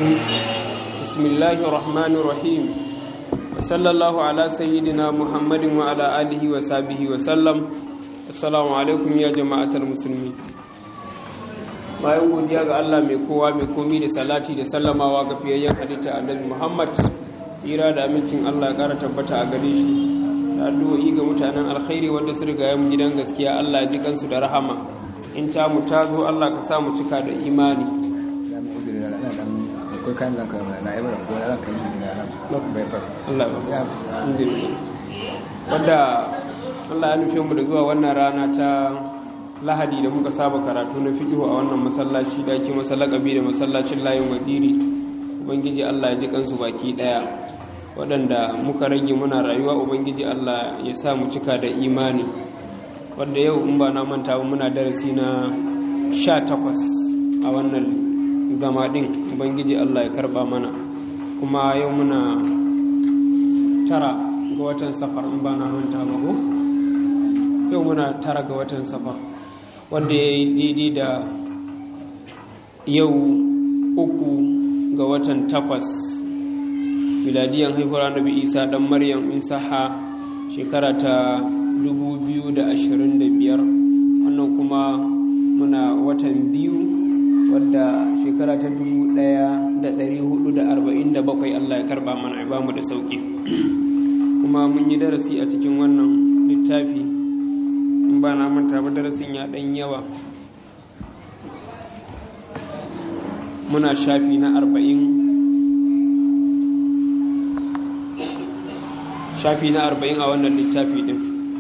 بسم الله الرحمن الرحيم وصلى الله على سيدنا محمد وعلى آله وصحبه وسلم السلام عليكم يا جماعة المسلمين bayan godiya ga Allah mai kowa mai komi da salati da sallamawa ga fiyayyen halitta annabi Muhammad hira da amincin Allah ya kara tabbata a gare shi da addu'o'i ga mutanen alkhairi wanda su riga mu gidan gaskiya Allah ya ji kansu da rahama in ta mu ta zo Allah ka sa mu cika da imani akwai kayan zan kawo na ibar ko zan kai shi da nan bypass Allah ya wadda Allah ya nufe mu da zuwa wannan rana ta lahadi da muka saba karatu na fiqhu a wannan masallaci da ake masallakabi da masallacin layin waziri ubangiji Allah ya ji kansu baki daya waɗanda muka rage muna rayuwa ubangiji Allah ya sa mu cika da imani wanda yau in ba na manta ba muna darasi na 18 a wannan zama ɗin ubangiji allah ya karɓa mana kuma yau muna tara ga watan safar in ba na manta ba ko yau muna tara ga watan safar wanda ya yi daidai da yau uku ga watan takwas miladiyan haihuwar annabi isa dan maryam isaha shekara ta 2025 wannan kuma muna watan biyu wadda shekara ta dubu ɗaya da ɗari hudu da arba'in da bakwai Allah ya karɓa mana ba mu da sauƙi kuma mun yi darasi a cikin wannan littafi in ba na manta ba darasin ya ɗan yawa muna shafi na arba'in shafi na arba'in a wannan littafi ɗin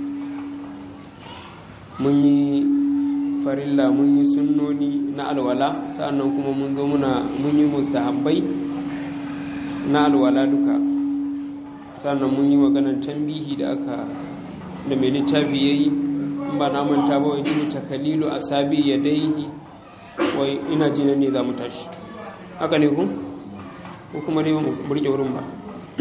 mun yi farilla mun yi sunnoni na alwala sa'annan kuma mun zo muna mun yi mustahabbai na alwala duka sa'annan mun yi maganar tambihi da aka da mai littafi ya yi in ba na manta ba wai jini takalilu a sabi ya daihi wai ina jinan ne za mu tashi haka ne ku ko kuma dai mu burge wurin ba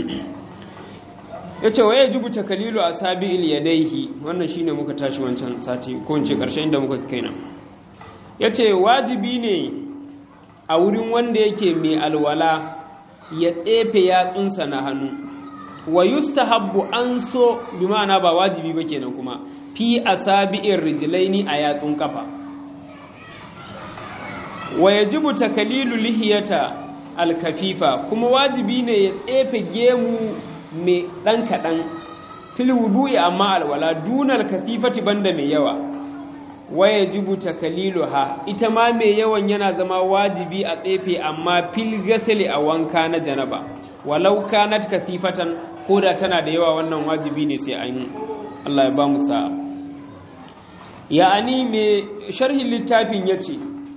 ya ce wa ya jibu takalilu a sabi il ya daihi wannan shine muka tashi wancan sati ko in ce ƙarshen inda muka kai nan ya ce wajibi ne a wurin wanda yake mai alwala ya tsefe yatsunsa na hannu wa yustahabbu an so bi ma'ana ba wajibi ba kenan kuma fi asabi'ir rijlaini a yatsun kafa wa yajibu takalilu lihiyata alkafifa kuma wajibi ne ya tsefe gemu mai ɗan kaɗan fil wudu'i amma alwala dunar katifati banda mai yawa waya jibu takaliluha ita ma mai yawan yana zama wajibi a tsefe amma fil gasali a wanka na janaba walau kanat kasifatan ko da tana da yawa wannan wajibi ne sai an Allah ya ba mu sa'a ya'ani mai sharhin littafin yace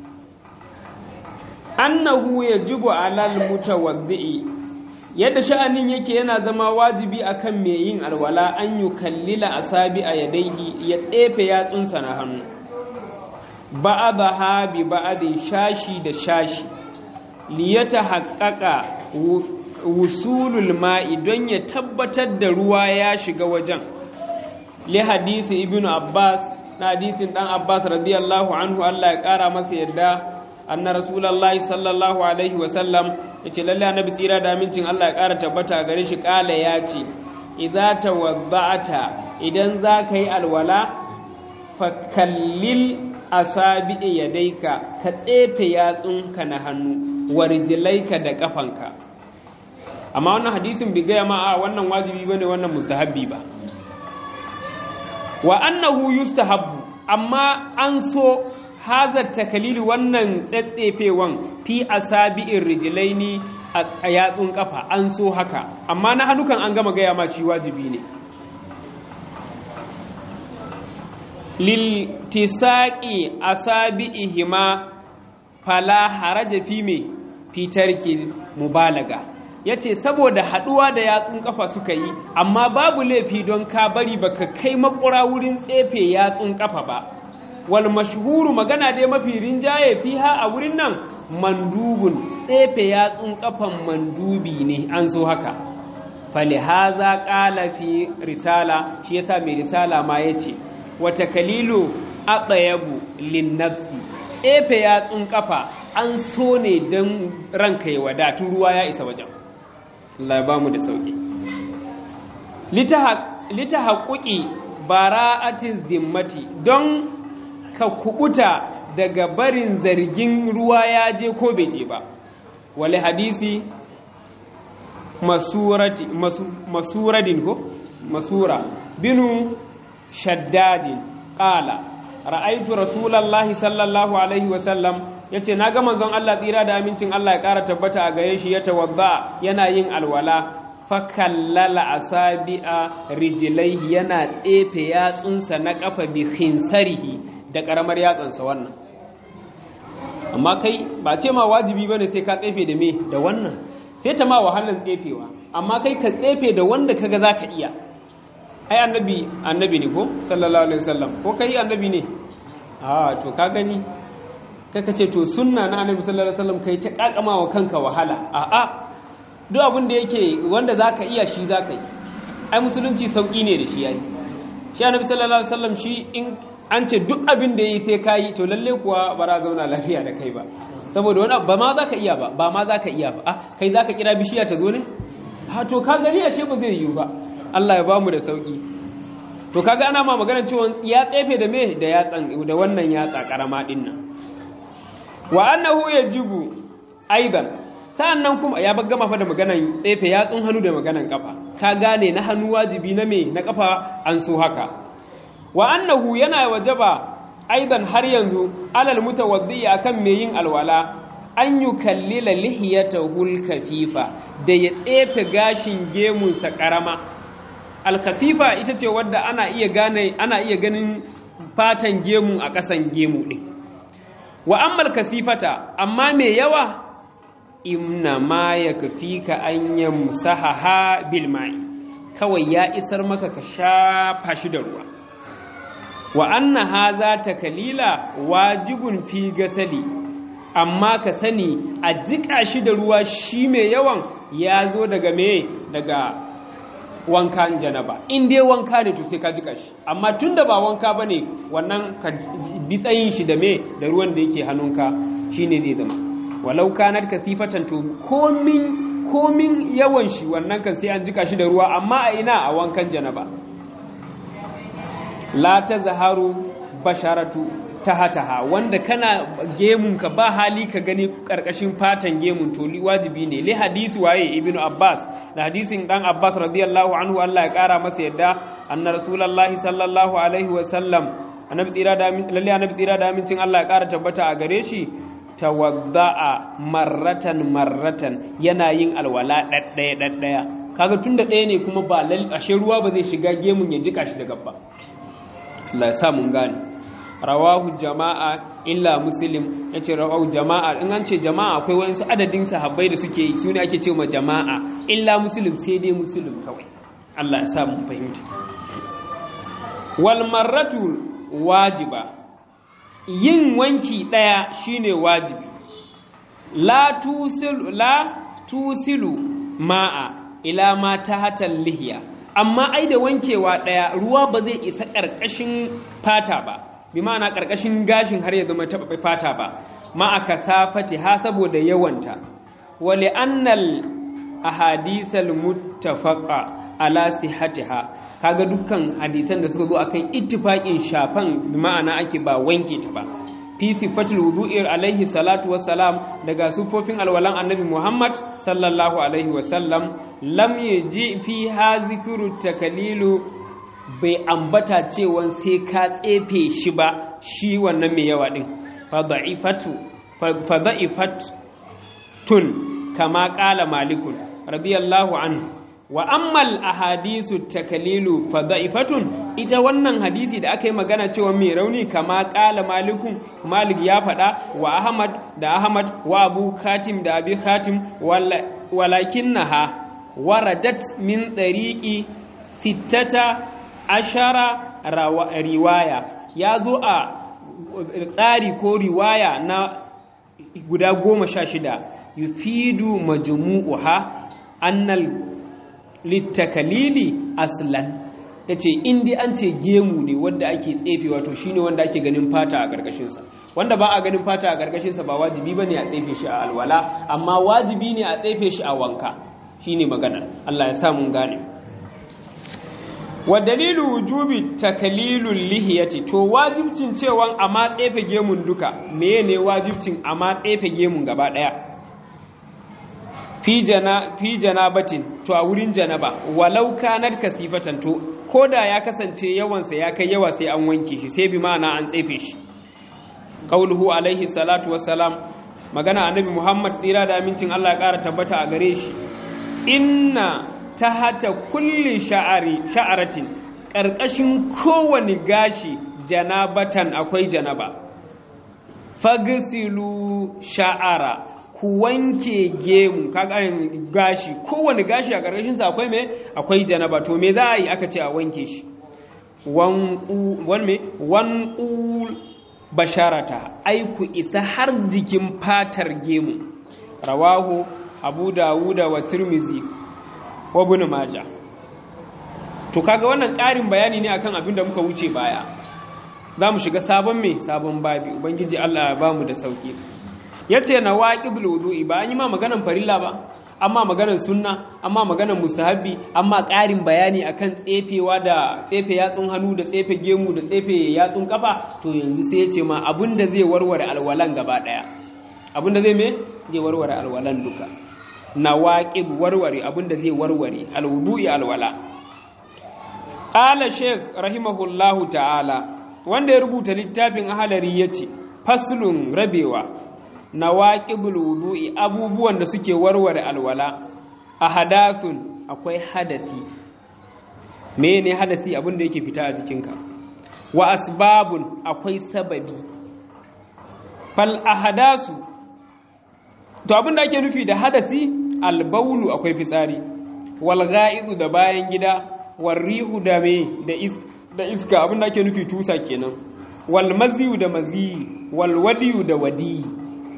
annahu yajibu alal mutawaddi yadda sha'anin yake yana zama wajibi akan mai yin alwala an yi kallila asabi a yadaihi ya tsefe yatsunsa na hannu ba'adaha bi ba'adin shashi da shashi liyata haƙaƙa wusulul ma'i don ya tabbatar da ruwa ya shiga wajen li hadisi ibnu abbas na hadisin dan abbas radiyallahu anhu Allah ya ƙara masa yadda anna rasulullahi sallallahu alaihi wa sallam yace lalle annabi tsira da amincin Allah ya ƙara tabbata gare shi ƙala ya ce idza tawadda'ata idan za ka yi alwala fa kallil asabi'i yadaika ka tsefe yatsunka na hannu warjilaika da kafanka amma wannan hadisin bai gaya ma a wannan wajibi bane wannan mustahabbi ba wa annahu yustahabbu amma an so hazar takalili wannan tsatsefewan fi asabi'in rijilaini a yatsun kafa an so haka amma na hannukan an gama gaya ma shi wajibi ne liltisaƙi asabi'ihima fala haraja fi me fitarki mubalaga yace saboda haduwa da yatsun kafa suka yi amma babu laifi don ka bari baka kai makura wurin tsefe yatsun kafa ba wal mashhuru magana dai mafi rinjaye fiha a wurin nan mandubun tsefe yatsun kafan mandubi ne an so haka falihaza qala fi risala shi yasa mai risala ma yace wata kalilu aqyabu lin nafsi tsefe yatsun kafa an so ne don ranka ya wadatu ruwa ya isa wajen Allah ya ba mu da sauki lita haƙuƙi bara'atin zimmati don ka kubuta daga barin zargin ruwa ya je ko bai je ba wale hadisi masurati masuradin ko masura binu shaddadin ƙala ra'aitu rasulallahi sallallahu alaihi wasallam ya ce na ga manzon Allah tsira da amincin Allah ya ƙara tabbata a gare shi ya tawadda yana yin alwala fakallala asabi'a rijilaihi yana tsefe yatsunsa na ƙafa bi khinsarihi da ƙaramar yatsansa wannan amma kai ba ce ma wajibi bane sai ka tsefe da me da wannan sai ta ma wahalar tsefewa amma kai ka tsefe da wanda kaga zaka iya ai annabi annabi ne ko sallallahu alaihi wasallam ko kai annabi ne a to ka gani kaka ce to sunna na annabi sallallahu alaihi wasallam kai ta kakamawa kanka wahala a a duk abin da yake wanda zaka iya shi zaka yi ai musulunci sauki ne da shi yayi shi annabi sallallahu alaihi wasallam shi in an ce duk abin da yayi sai kai to lalle kuwa ba za zauna lafiya da kai ba saboda wani ba ma zaka iya ba ba ma zaka iya ba ah kai zaka kira bishiya ta zo ne ha to ka gani ashe ba zai yiwu ba Allah ya bamu da sauki to kaga ana ma magana cewa ya tsefe da me da yatsan da wannan yatsa karama din nan wa annahu yajibu aidan sa'annan kuma ya gama fa da maganan tsefe yatsun hannu da maganan kafa ka gane na hannu wajibi na me na kafa an so haka wa annahu yana wajaba aidan har yanzu alal mutawaddi akan me yin alwala an yi kallila lihiyatahul kafifa da ya tsefe gashin gemunsa karama alkafifa ita ce wadda ana iya gane ana iya ganin fatan gemu a ƙasan gemu ɗin wa ammal kasifata amma mai yawa imna ma ya kafi ka an yamsahaha bil ma'i kawai ya isar maka ka shafa shi da ruwa wa anna haza takalila wajibun fi gasali amma ka sani a jiƙa shi da ruwa shi mai yawan ya zo daga me daga wankan janaba in dai wanka ne to sai ka jika shi amma tunda ba wanka bane wannan ka bi tsayin shi da me da ruwan da yake hannunka shine zai zama walau kanat kasifatan to komin komin yawan shi wannan kan sai an jika shi da ruwa amma a ina a wankan janaba la tazharu basharatu tahataha wanda kana gemunka ba hali ka gani karkashin fatan gemun to wajibi ne li hadisi waye ibnu abbas da hadisin dan abbas radiyallahu anhu Allah ya kara masa yadda anna rasulullahi sallallahu alaihi wa sallam annabi tsira da lalle annabi tsira da amincin Allah ya kara tabbata a gare shi tawadda'a marratan marratan yana yin alwala daddaya daddaya kaga tunda ɗaya ne kuma ba ashe ruwa ba zai shiga gemun ya jika shi da gaba Allah ya sa mun gane rawahu jama'a illa muslim ya ce rawahu jama'a in an ce jama'a akwai wasu adadin sahabbai da suke yi su ne ake ce ma jama'a illa muslim sai dai muslim kawai Allah ya sa mun fahimta wal marratu wajiba yin wanki daya shine wajibi la tusilu la tusilu ma'a ila ma tahtal lihiya amma ai da wankewa daya ruwa ba zai isa karkashin fata ba bi ma'ana ƙarƙashin gashin har ya zama taɓa fata ba ma'a kasafati ha saboda yawanta wali annal ahadisal muttafaqa ala sihhatiha kaga dukkan hadisan da suka zo akan ittifaqin shafan bi ma'ana ake ba wanke ta ba fi sifatul wudu'i alaihi salatu wassalam daga sufofin alwalan annabi Muhammad sallallahu alaihi wasallam lam yaji fi ha zikru takalilu bai ambata cewa sai ka tsefe shi ba shi wannan mai yawa ɗin tun kama ƙala malikun radiyallahu anhu wa ammal ahadisu takalilu fada'ifatun ita wannan hadisi da aka yi magana cewa mai rauni kama ƙala malikun malik ya faɗa wa ahmad da ahmad wa abu khatim da abi khatim walakin naha waradat min ɗariƙi sittata ashara riwaya ya zo a tsari ko riwaya na guda goma sha shida yufidu majmu'uha annal littakalili aslan ya ce in dai an ce gemu ne wanda ake tsefe wato shine wanda ake ganin fata a ƙarƙashinsa wanda ba a ganin fata a ƙarƙashinsa ba wajibi ba ne a tsefe shi a alwala amma wajibi ne a tsefe shi a wanka shine magana Allah ya sa mun gane wa dalilu wujubi takalilul lihiyati to wajibcin cewa amma tsefe gemun duka meye ne wajibcin amma tsefe gemun gaba daya fi jana fi janabatin to a wurin janaba walau kanat kasifatan to koda ya kasance yawansa ya kai yawa sai an wanke shi sai bi ma'ana an tsefe shi qauluhu alaihi salatu wassalam magana annabi Muhammad tsira da amincin Allah ya ƙara tabbata a gare shi inna ta hata kulli sha'ari sha'aratin ƙarƙashin kowane gashi janabatan akwai janaba fagsilu sha'ara ku wanke gemu kaga gashi kowane gashi a ƙarƙashin sa akwai me akwai janaba to me za a yi aka ce a wanke shi wanqu wan me wanqul basharata ai ku isa har jikin fatar gemu rawahu abu dawuda wa tirmizi wa ibn maja to kaga wannan ƙarin bayani ne akan abin da muka wuce baya za mu shiga sabon mai sabon babi ubangiji Allah ya bamu da sauki yace na waqibul wudu'i ba an yi ma maganan farilla ba amma maganan sunna amma maganan mustahabbi amma ƙarin bayani akan tsefewa da tsefe yatsun hannu da tsefe gemu da tsefe yatsun kafa to yanzu sai ya ce ma abinda zai warware alwalan gaba daya abinda zai me zai warware alwalan duka nawaqib warware abinda zai warware alwudu'i alwala qala sheikh rahimahullahu ta'ala wanda ya rubuta littafin ahalari yace faslun rabewa nawaqibul wudu'i abubuwan da suke warware alwala ahadathun akwai hadati menene hadasi abinda yake fita a jikinka wa asbabun akwai sababi fal ahadasu to abinda ake nufi da hadasi albaulu akwai fitsari wal ga'idu da bayan gida wal rihu da me da iska da iska abinda ake nufi tusa kenan wal maziyu da maziyi wal wadiyu da wadi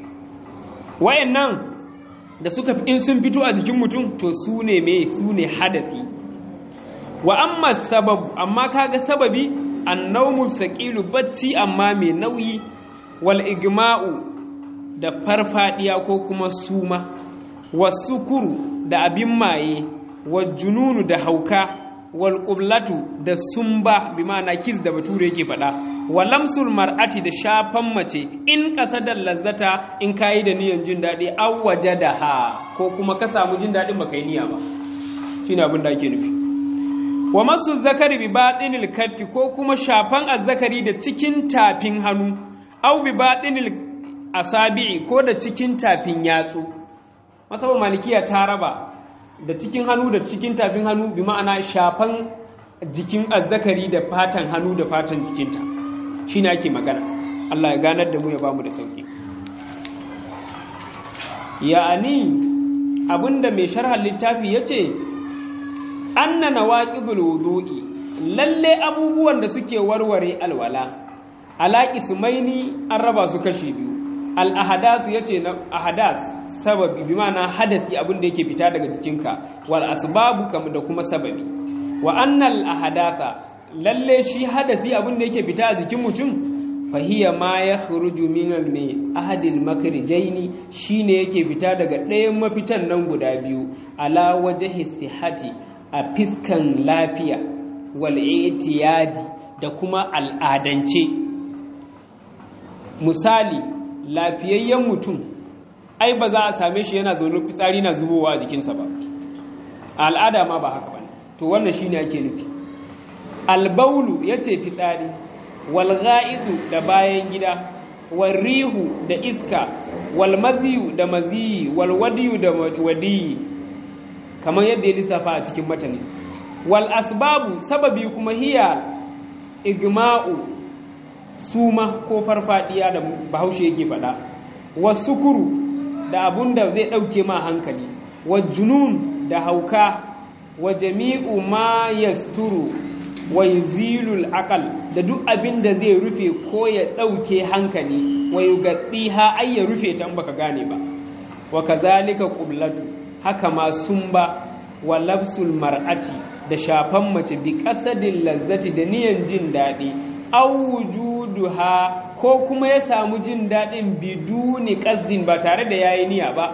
wayannan da suka in sun fito a jikin mutum to su ne me su ne hadasi wa amma sababu amma kaga sababi annawmu saqilu bacci amma mai nauyi wal igma'u da farfadiya ko kuma suma wasukuru da abin maye wa jununu da hauka wal qublatu da sumba bi ma'ana kiss da bature yake faɗa wa lamsul mar'ati da shafan mace in qasadal lazzata in kayi da niyan jin dadi aw wajadaha ko kuma ka samu jin dadin baka yi niyya ba shine abin da ake nufi wa masu zakari bi batinil kaffi ko kuma shafan azzakari da cikin tafin hannu aw bi batinil asabi'i ko da cikin tafin yatsu masaba malikiya ta raba da cikin hannu da cikin tafin hannu bi ma'ana shafan jikin azzakari da fatan hannu da fatan jikinta shi ne ake magana Allah ya ganar da mu ya bamu da sauki ya'ani abinda mai sharhar littafi ya ce anna nawaqibul wudu'i lalle abubuwan da suke warware alwala ala ismaini an raba su kashi biyu al'ahadasu ya ce na ahadas sababi bi mana hadasi abin da yake fita daga jikinka wal asbabu kam da kuma sababi wa annal ahadatha lalle shi hadasi abin da yake fita a jikin mutum fahiya ma ya khuruju min al mai ahadil makrijaini shine yake fita daga ɗayan mafitan nan guda biyu ala wajhi sihati a fiskan lafiya wal i'tiyadi da kuma al'adance misali lafiyayyen mutum ai ba za a same shi yana zaune fitsari na zubowa a jikinsa ba a al'ada ma ba haka ba to wannan shi ne ake nufi albaulu ya ce fitsari walga'idu da bayan gida walrihu da iska walmaziyu da maziyi walwadiyu da wadiyi kamar yadda ya lissafa a cikin matane wal asbabu sababi kuma hiya igma'u suma ko farfadiya da bahaushe yake faɗa wasukuru da abun da zai ɗauke ma hankali wa junun da hauka wa jami'u ma yasturu wa yuzilul aqal da duk abin da zai rufe ko ya ɗauke hankali wa yugaddiha ay ya rufe ta baka gane ba wa kazalika qublatu haka ma sumba wa labsul mar'ati da shafan mace bi qasadil lazzati da niyan jin daɗi aw wujuduha ko kuma ya samu jin daɗin biduni qasdin ba tare da yayi niyya ba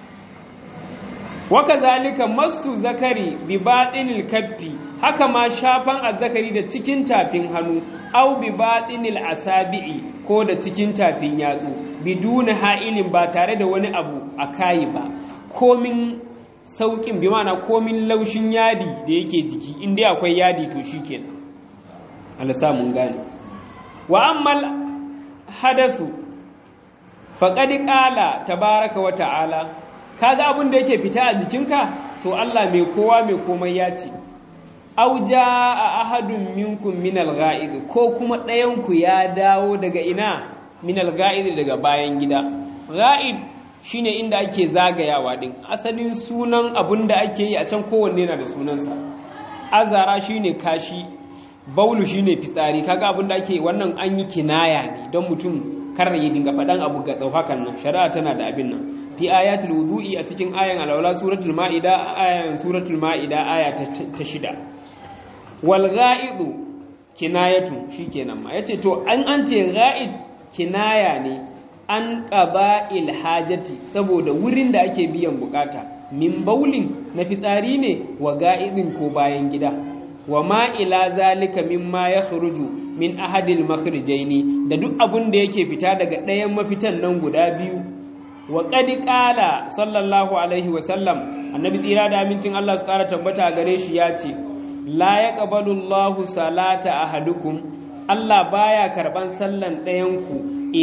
waka zalika masu zakari bi baɗinil kaffi haka ma shafan azzakari da cikin tafin hannu au bi baɗinil asabi'i ko da cikin tafin yatsu biduna ha'ilin ba tare da wani abu a kayi ba komin sauƙin bi mana komin laushin yadi da yake jiki inda akwai yadi to shikenan Allah mun gane wa ammal hadasu faqad qala tabaraka wa ta'ala kaga abin da yake fita a jikinka to Allah mai kowa mai komai ya ce auja a ahadun minkum min al-ga'id ko kuma ɗayan ku ya dawo daga ina min al-ga'id daga bayan gida ga'id shine inda ake zagayawa din asalin sunan abin da ake yi a can kowanne yana da sunansa azara shine kashi baulu shine fitsari kaga abin da ake wannan an yi kinaya ne don mutum kar ya dinga faɗan abu ga tsauhakan nan shari'a tana da abin nan fi ayatul wudu'i a cikin ayan alawla suratul ma'ida ayan suratul ma'ida aya ta shida wal gha'idu kinayatu shikenan ma yace to an an ce gha'id kinaya ne an qaba'il hajati saboda wurin da ake biyan bukata min baulin na fitsari ne wa ga'idin ko bayan gida wa ma ila zalika mimma yakhruju min ahadil makhrijaini da duk abun da yake fita daga ɗayan mafitan nan guda biyu wa ƙadi ƙala sallallahu alaihi wasallam annabi tsira da amincin Allah su ƙara tabbata gare shi ya ce la ya ƙabalu Allah salata a hadukum Allah baya karɓan sallan ɗayanku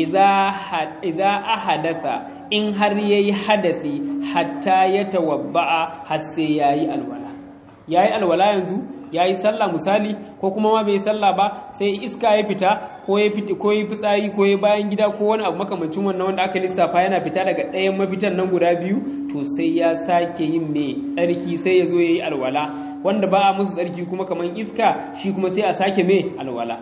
iza a hadatha in har ya yi hadasi hatta ya tawabba'a har sai ya yi alwala ya yi alwala yanzu ya yi sallah misali ko kuma ma bai yi sallah ba sai iska ya fita ko ya fiti ko ya fitsari ko ya bayan gida ko wani abu makamancin wannan wanda aka lissafa yana fita daga ɗayan mafitan nan guda biyu to sai ya sake yin mai tsarki sai ya zo ya yi alwala wanda ba a musu tsarki kuma kamar iska shi kuma sai a sake mai alwala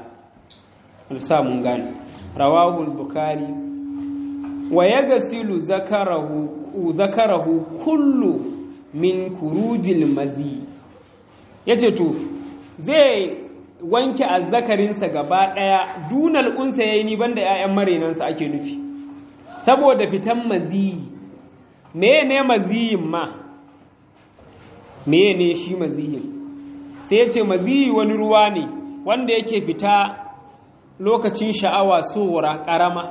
sa mun gane rawahul bukari wa yagsilu zakarahu zakarahu kullu min kurujil mazi yace to zai wanke azzakarinsa gaba ɗaya dunal unsa yayi ni banda ƴaƴan marenansa ake nufi saboda fitan maziyi meye ne maziyin ma meye ne shi maziyin sai ce maziyi wani ruwa ne wanda yake fita lokacin sha'awa sora ƙarama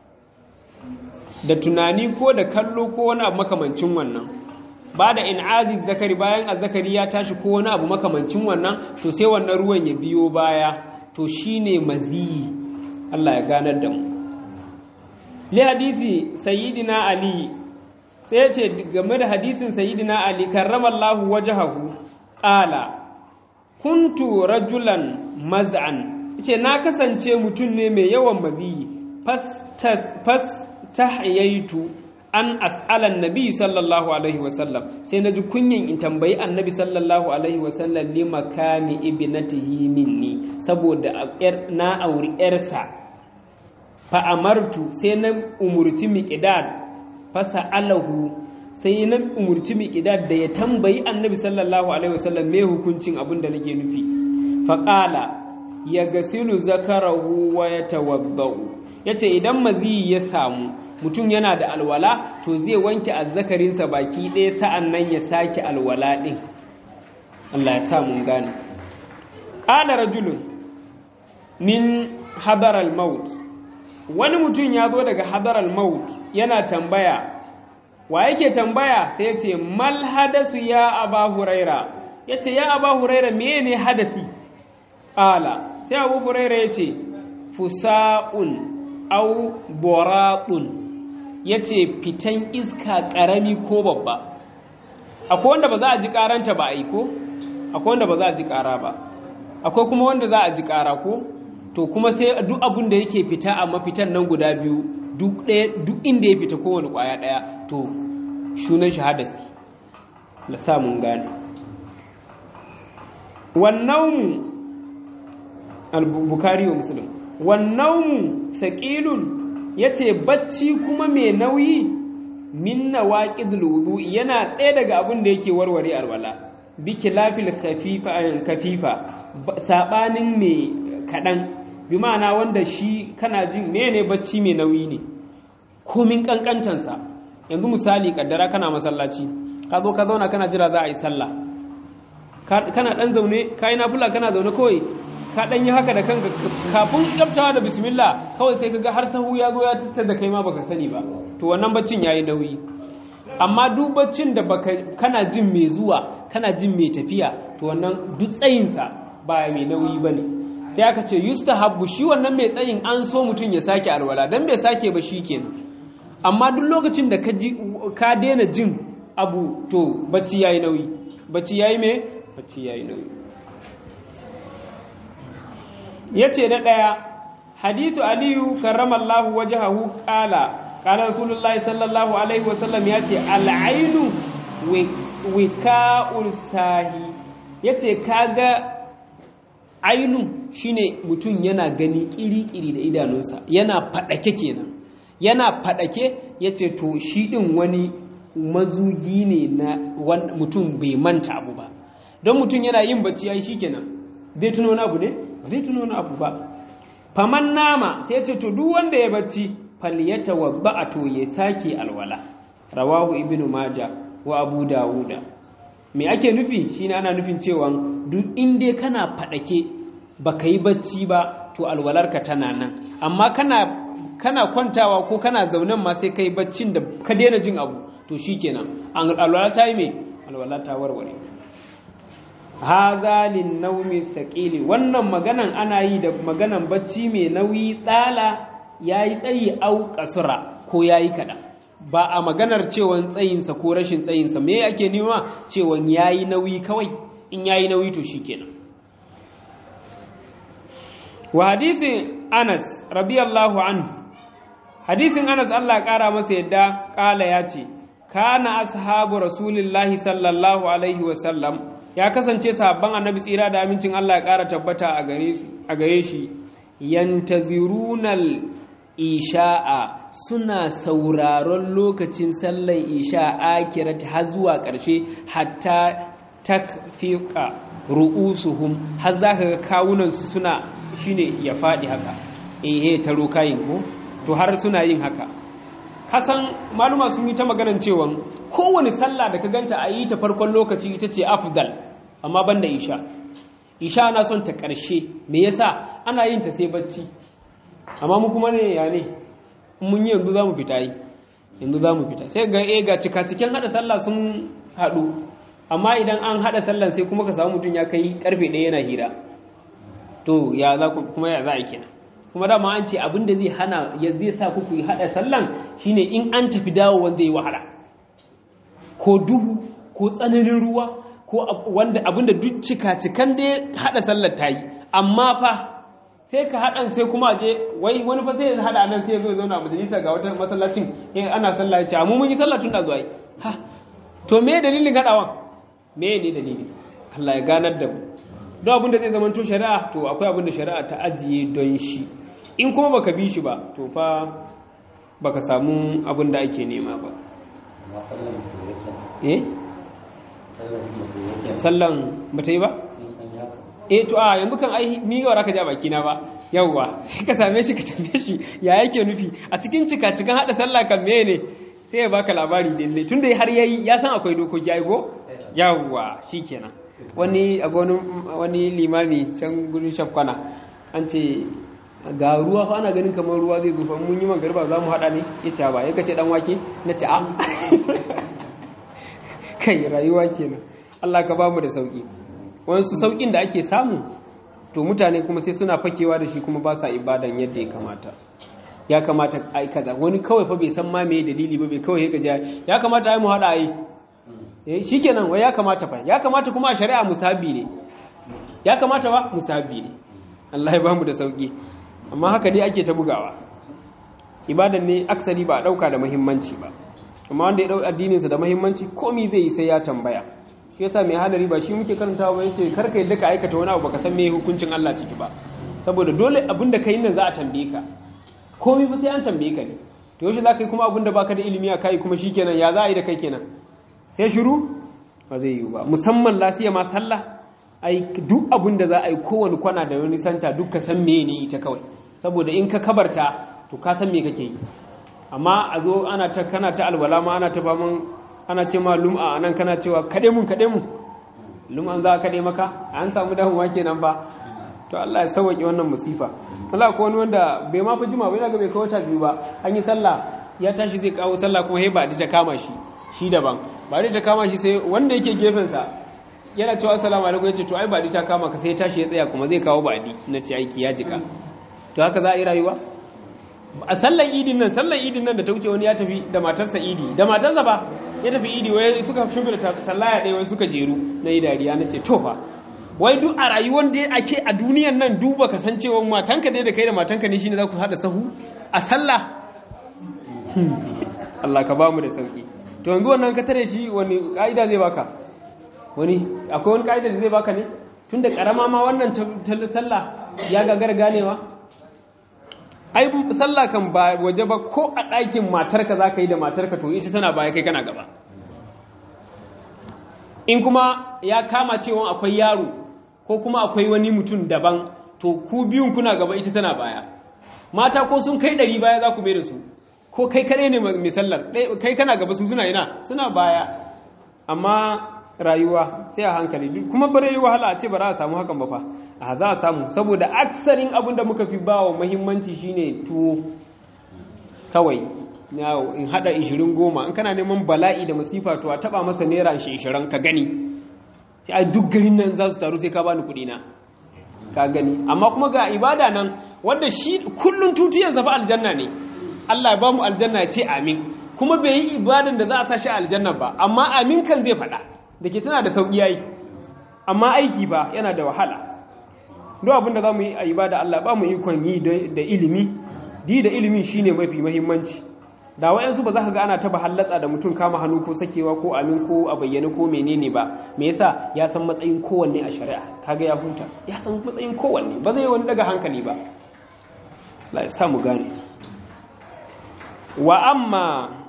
da tunani ko da kallo ko wani abu makamancin wannan ba da in'azi zakari bayan azzakari ya tashi ko wani abu makamancin wannan to sai wannan ruwan ya biyo baya to shine maziyi Allah ya ganar da mu li hadisi sayyidina ali sai ya ce game da hadisin sayyidina ali karramallahu wajhahu qala kuntu rajulan maz'an ce na kasance mutum ne mai yawan maziyi fas tahyaitu an as'alan nabi sallallahu alaihi wasallam sai na ji kunyin in tambayi annabi sallallahu alaihi wasallam li makami ibnatihi minni saboda na auri yarsa fa amartu sai na umurci miqdad fa sa'alahu sai na umurci miqdad da ya tambayi annabi sallallahu alaihi wasallam me hukuncin abin da nake nufi fa qala ya gasilu zakarahu wa yatawaddau yace idan mazi ya samu mutum yana da alwala to zai wanke azzakarinsa baki ɗaya sa'an nan ya sake alwala ɗin Allah ya sa mun gane ƙala rajulun min hadaral maut wani mutum ya zo daga hadaral maut yana tambaya wa yake tambaya sai ya ce mal hadasu ya aba huraira ya ce ya aba huraira meye ne hadasi ƙala sai abu huraira ya ce fusa'un au boraɗun ya ce fitan iska ƙarami ko babba akwai wanda ba za a ji ƙaranta ba aiko akwai wanda ba za a ji ƙara ba akwai kuma wanda za a ji ƙara ko to kuma sai duk abin da yake fita a mafitan nan guda biyu duk inda ya fita kowane ƙwaya ɗaya to shunan shahadasi da samun gane wannan al-bukhari wa muslim wannan saƙilun ya ce bacci kuma mai nauyi minna waƙid wudu'i yana ɗaya daga abin da yake warware alwala biki lafil kafifa kafifa sabanin mai kaɗan bi ma'ana wanda shi kana jin mene bacci mai nauyi ne komin kankantansa yanzu misali kaddara kana masallaci ka zo ka zauna kana jira za a yi sallah kana dan zaune ka yi nafula kana zaune kawai ka dan yi haka da kanka kafin kyaftawa da bismillah kawai sai kaga har sahu ya zo ya tattar da kai ma baka sani ba to wannan baccin yayi nauyi amma duk baccin da baka kana jin mai zuwa kana jin mai tafiya to wannan duk tsayinsa ba mai nauyi bane sai aka ce yustahabbu shi wannan mai tsayin an so mutum ya sake alwala dan bai sake ba shi kenan amma duk lokacin da ka daina jin abu to bacci yayi nauyi bacci yayi me bacci yayi nauyi yace da daya hadisu aliyu karramallahu wajhahu qala qala rasulullahi sallallahu alaihi wasallam yace al-ainu wika'ul sahi yace kaga ainu shine mutum yana gani kiri-kiri da idanunsa yana fadake kenan yana fadake yace to shi din wani mazugi ne na mutum bai manta abu ba don mutum yana yin bacci yayi shikenan zai tuno wani abu ne ba zai tuno wani abu ba faman nama sai ce to duk wanda ya bacci falyatawadda to ya sake alwala rawahu ibnu majah wa abu dawuda me ake nufi shine ana nufin cewa duk inda kana fadake baka yi bacci ba to alwalarka tana nan amma kana kana kwantawa ko kana zaunen ma sai kai baccin da ka daina jin abu to shikenan alwala ta yi me alwala ta warware haza lin naumi saqili wannan maganan ana yi da maganan bacci mai nauyi tsala yayi tsayi au kasura ko yayi kada ba a maganar cewan tsayinsa ko rashin tsayinsa me ake nema cewan yayi nauyi kawai in yayi nauyi to shikenan wa hadisin Anas radiyallahu anhu hadisin Anas Allah kara masa yadda kala ya ce kana ashabu rasulillahi sallallahu alaihi wasallam ya kasance sahabban annabi tsira da amincin Allah ya kara tabbata a gare shi yantazirunal isha'a suna sauraron lokacin sallar isha akirati har zuwa ƙarshe hatta takfiqa ru'usuhum har zaka ga kawunansu suna shine ya faɗi haka ehe taro kayin ko to har suna yin haka kasan maluma sun yi ta maganan cewa kowane sallah da ka ganta a yi ta farkon lokaci ita ce afdal amma banda isha isha ana son ta ƙarshe me yasa ana yin ta sai bacci amma mu kuma ne ya ne mun yi yanzu za mu fita yi yanzu za mu fita sai ga e ga cika cikin haɗa sallah sun haɗu amma idan an haɗa sallah sai kuma ka samu mutum ya kai karfe ɗaya yana hira to ya za kuma ya za a kenan kuma dama an ce abin da zai hana ya zai sa ku ku haɗa sallan shine in an tafi dawo wanda ya wahala ko duhu ko tsananin ruwa ko wanda abin da duk cika cikan da ya haɗa sallar ta yi amma fa sai ka haɗan sai kuma je wai wani fa sai ya haɗa nan sai ya zo ya zauna a majalisa ga wata masallacin in ana sallah ya ce amma mun yi sallah tun da zuwa yi ha to me dalilin haɗawan me ne dalili Allah ya ganar da mu don abin da zai zama to shari'a to akwai abin da shari'a ta ajiye don shi in kuma baka bi shi ba to fa baka samu abin da ake nema ba eh sallan bata yi ba eh to a yanzu kan ai ni ga raka ja baki na ba yawwa sai ka same shi ka tambaye shi ya yake nufi a cikin cika cikin hada sallah kan me ne sai ya baka labari dalle tunda har yayi ya san akwai dokoki ai go yawwa shikenan wani a wani limami can gudun shafkwana an ce ga ruwa fa ana ganin kamar ruwa zai zufa mun yi magarba za mu haɗa ne ya ce ba ya kace dan wake na ce a kai rayuwa kenan Allah ka ba mu da sauki wasu saukin da ake samu to mutane kuma sai suna fakewa da shi kuma ba sa ibadan yadda ya kamata ya kamata ai kaza wani kawai fa bai san ma me dalili ba bai kawai ya gaji ya kamata ai mu haɗa ai eh shikenan wai ya kamata fa ya kamata kuma a shari'a mustahabi ne ya kamata ba mustahabi ne Allah ya ba mu da sauki amma haka dai ake ta bugawa ibadan ne aksari ba a dauka da muhimmanci ba amma wanda ya dau addinin sa da muhimmanci komai zai yi sai ya tambaya shi yasa mai hadari ba shi muke karantawa ba yace karka yadda ka aikata wani abu baka san me hukuncin Allah ciki ba saboda dole abinda kai nan za a tambaye ka komai fa sai an tambaye ka ne to yaushe za ka yi kuma abinda baka da ilimi a kai kuma shikenan ya za a yi da kai kenan sai shiru ba zai yi ba musamman lasiya ma sallah ai duk abin da za a yi kowane kwana da wani santa duk ka san me ne ita kawai saboda in ka kabarta to ka san me kake yi amma a zo ana ta kana ta alwala ma ana ta ba mun ana ce ma lum'a anan kana cewa kade mun kade mun lum'an za ka kade maka an samu damuwa kenan ba to Allah ya sauke wannan musifa Allah ko wani wanda bai ma fi jima bai ga bai kawo ta biyu ba an yi sallah ya tashi zai kawo sallah kuma he ba ta kama shi shi daban ba ta kama shi sai wanda yake gefen sa yana cewa assalamu alaikum yace to ai ba ta kama ka sai ya tashi ya tsaya kuma zai kawo badi na ce aiki ya jika to haka za a yi rayuwa a sallan idin nan sallan idin nan da ta wuce wani ya tafi da matarsa idi da matarsa ba ya tafi idi wai suka shimfida sallaya ɗaya wai suka jeru na yi dariya na ce to fa wai duk a rayuwar da ake a duniyan nan duba kasancewa matanka dai da kai da matanka ne shine za ku haɗa sahu a sallah Allah ka ba mu da sauki to yanzu wannan ka tare shi wani ka'ida zai baka wani akwai wani ka'ida da zai baka ne tunda karama ma wannan ta sallah ya gagar ganewa ai sallah kan ba waje ba ko a ɗakin matarka za ka yi da matarka to ita tana baya kai kana gaba in kuma ya kama cewa akwai yaro ko kuma akwai wani mutum daban to ku biyun kuna gaba ita tana baya mata ko sun kai ɗari baya za ku bai da su ko kai kaɗai ne mai sallar kai kana gaba su suna ina suna baya amma rayuwa sai a hankali kuma bare yi wahala a ce ba za a samu hakan ba fa a za a samu saboda aksarin abin da muka fi ba wa muhimmanci shine tuwo kawai in hada ishirin goma in kana neman bala'i da masifa to a taba masa naira shi ishirin ka gani sai a duk garin nan za su taru sai ka bani kuɗi na ka gani amma kuma ga ibada nan wanda shi kullun tutiyar zafa aljanna ne Allah ya ba mu aljanna ya ce amin kuma bai yi ibadan da za a sa shi aljanna ba amma amin kan zai faɗa da ke tana da sauƙi yayi amma aiki ba yana da wahala duk abin da za mu yi a ibada Allah ba mu ikon yi da ilimi di da ilimi shine mafi muhimmanci da wayansu ba za ka ga ana taba hallatsa da mutum kama hannu ko sakewa ko amin ko a bayyane ko menene ba me yasa ya san matsayin kowanne a shari'a kaga ya huta ya san matsayin kowanne ba zai wani daga hankali ba la ya sa mu gane wa amma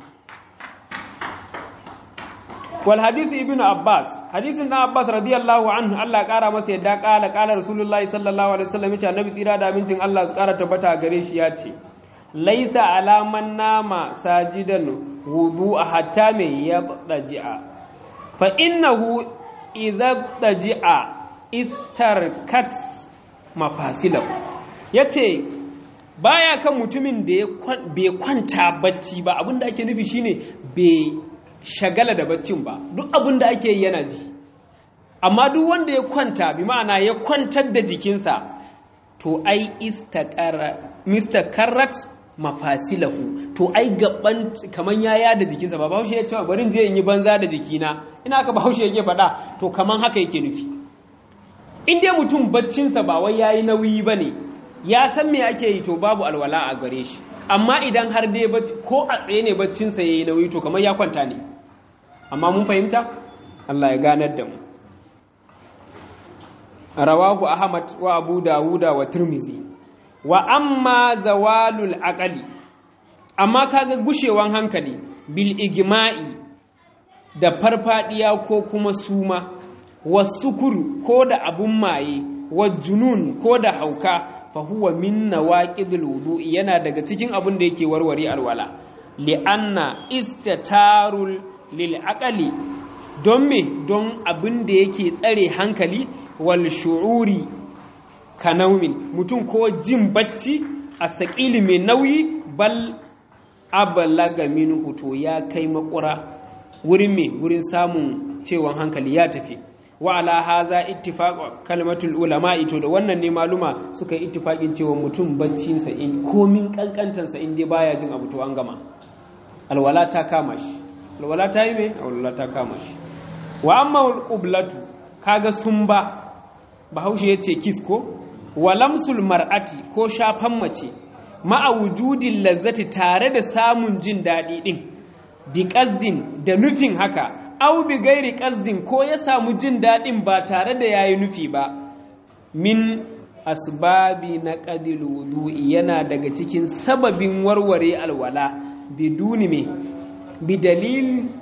wal hadisi ibn abbas hadisin na abbas radiyallahu anhu Allah ya kara masa yadda kala kala rasulullahi sallallahu alaihi wasallam yace annabi tsira da abincin Allah su kara tabbata gare shi ya ce laisa alaman nama sajidan wudu a hatta mai ya daji'a fa innahu idza daji'a istarkat mafasilahu yace baya kan mutumin da bai kwanta bacci ba abinda ake nufi shine bai shagala da baccin ba duk abinda ake yi yana ji amma duk wanda ya kwanta bi ma'ana ya kwantar da jikinsa to ai istakarrat mafasilahu to ai gaban kaman yaya da jikinsa ba bahaushe ya ce bari je in yi banza da jikina ina aka bahaushe yake faɗa to kaman haka yake nufi in dai mutum baccinsa ba wai yayi nauyi bane ya san me ake yi to babu alwala a gare shi amma idan har dai ko a tsaye ne baccinsa yayi nauyi to kamar ya kwanta ne amma mun fahimta Allah ya ganar da mu rawahu ahmad wa abu dawuda wa tirmizi wa amma zawalul aqali amma kaga gushewan hankali bil igma'i da farfadiya ko kuma suma wasukuru ko da abun maye wa junun ko da hauka fa huwa min nawaqidil wudu'i yana daga cikin abun da yake warware alwala li'anna istatarul lil aqali don me don abin da yake tsare hankali wal shu'uri kanaumin mutum ko jin bacci a saƙili mai nauyi bal abalaga minhu to ya kai makura wurin me wurin samun cewan hankali ya tafi wa ala haza ittifaq kalmatul ulama ito da wannan ne maluma suka yi ittifaqin cewa mutum baccin sa in komin kankantan sa in dai baya jin abu to an gama alwala ta kama shi alwala ta yi me alwala ta kama shi wa amma alqiblatu kaga sumba bahaushe yace kisko walamsul mar'ati ko shafan mace ma'a wujudin lazzati tare da samun jin daɗi ɗin bi ƙasdin da nufin haka au bi gairi ƙasdin ko ya samu jin daɗin ba tare da yayi nufi ba min asbabi na ƙadil wudu'i yana daga cikin sababin warware alwala biduni me bi dalil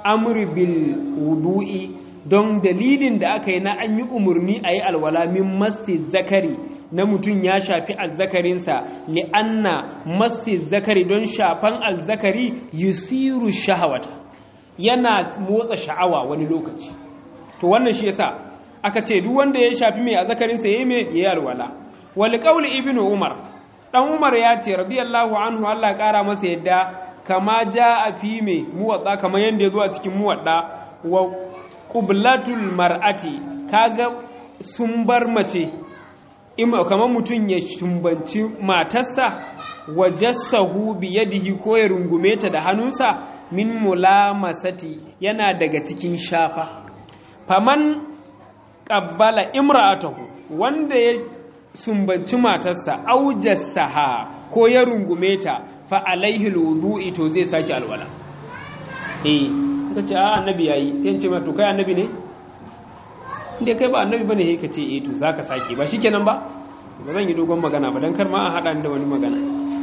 amri bil wudu'i don dalilin da aka yi na an yi umarni a yi alwala min massi zakari na mutum ya shafi azzakarinsa li'anna massi zakari don shafan azzakari yusiru shahawata yana motsa sha'awa wani lokaci to wannan shi yasa aka ce duk wanda ya shafi mai azzakarinsa yayi mai yayi alwala wal qawl ibnu umar dan umar ya ce radiyallahu anhu Allah kara masa yadda kama jaa fi mai muwadda kamar yanda yazo a cikin muwadda wa qublatul mar'ati kaga sun bar mace kamar mutum ya shumbanci matarsa wa jassahu bi yadihi ko ya rungume ta da hannunsa min mulamasati yana daga cikin shafa faman qabbala imra'atahu wanda ya sumbanci matarsa au jassaha ko ya rungume ta fa alaihi alwudu'i to zai saki alwala eh kace a annabi yayi sai in ce ma to kai annabi ne inda kai ba annabi bane sai ka ce eh to zaka sake ba shikenan ba ba zan yi dogon magana ba dan kar ma a hada da wani magana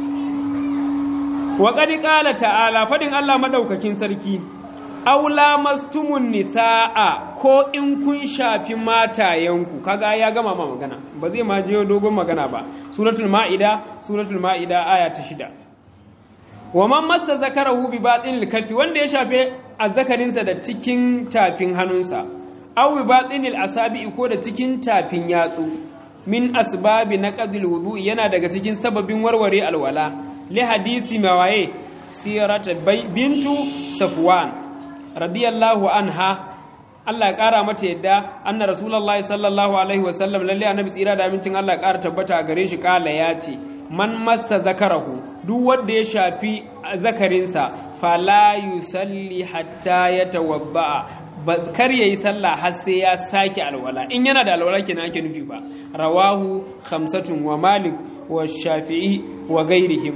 wa qad qala ta'ala fadin Allah madaukakin sarki aula mastumun nisaa ko in kun shafi matayenku kaga ya gama ma magana ba zai ma je dogon magana ba suratul maida suratul maida aya ta shida wa man massa zakarahu bi batinil kafi wanda ya shafe azzakarinsa da cikin tafin hannunsa aw bi batinil asabi ko da cikin tafin yatsu min asbabi naqdil wudu yana daga cikin sababin warware alwala li hadisi mawaye sirat bintu safwan radiyallahu anha Allah ya kara mata yadda anna rasulullahi sallallahu alaihi wasallam lalle annabi tsira da amincin Allah ya kara tabbata a gare shi kala ya ce man massa zakarahu duk wanda ya shafi zakarinsa fala yusalli hatta yatawadda kar yayi sallah har sai ya sake alwala in yana da alwala kenan ake nufi ba rawahu khamsatun wa malik wa shafi'i wa ghairihim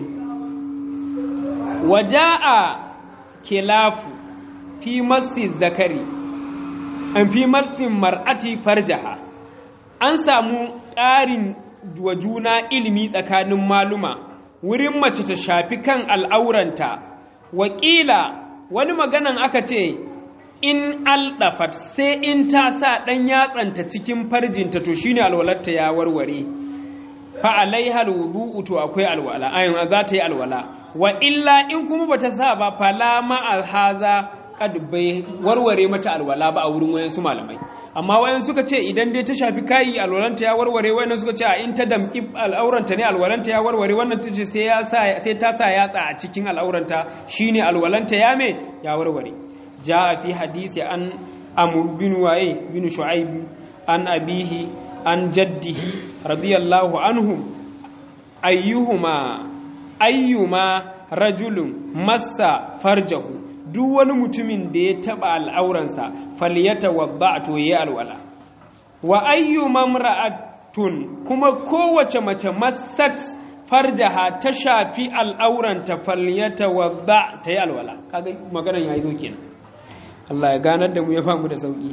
waja'a khilafu fi massi zakari an fi massin mar'ati farjaha an samu ƙarin wa juna ilimi tsakanin maluma wurin mace ta shafi kan al'auranta wakila wani maganan aka ce in aldafat sai in ta sa ɗan yatsanta cikin farjinta to shine alwalarta ya warware fa alaiha alwudu to akwai alwala ayin za ta yi alwala wa illa in kuma bata sa ba fala ma alhaza kad bai warware mata alwala ba a wurin wayansu malamai amma wayan suka ce idan dai ta shafi kayi alwalanta ya warware wayan suka ce a in ta damki al'auranta ne alwalanta ya warware wannan ta ce sai ya sa sai ta sa yatsa a cikin al'auranta shine alwalanta ya me ya warware jaa fi hadisi an amr bin waye bin shu'aib an abihi an jaddihi radiyallahu anhum ayyuhuma ayyuma rajulun massa farjahu duk wani mutumin da ya taba al'auransa faliyata wadda to yi alwala wa ayyu mamra'atun kuma kowace mace masat farjaha ta shafi al'auranta faliyata wadda ta yi alwala kaga maganar yayi zo kenan Allah ya ganar da mu ya famu da sauki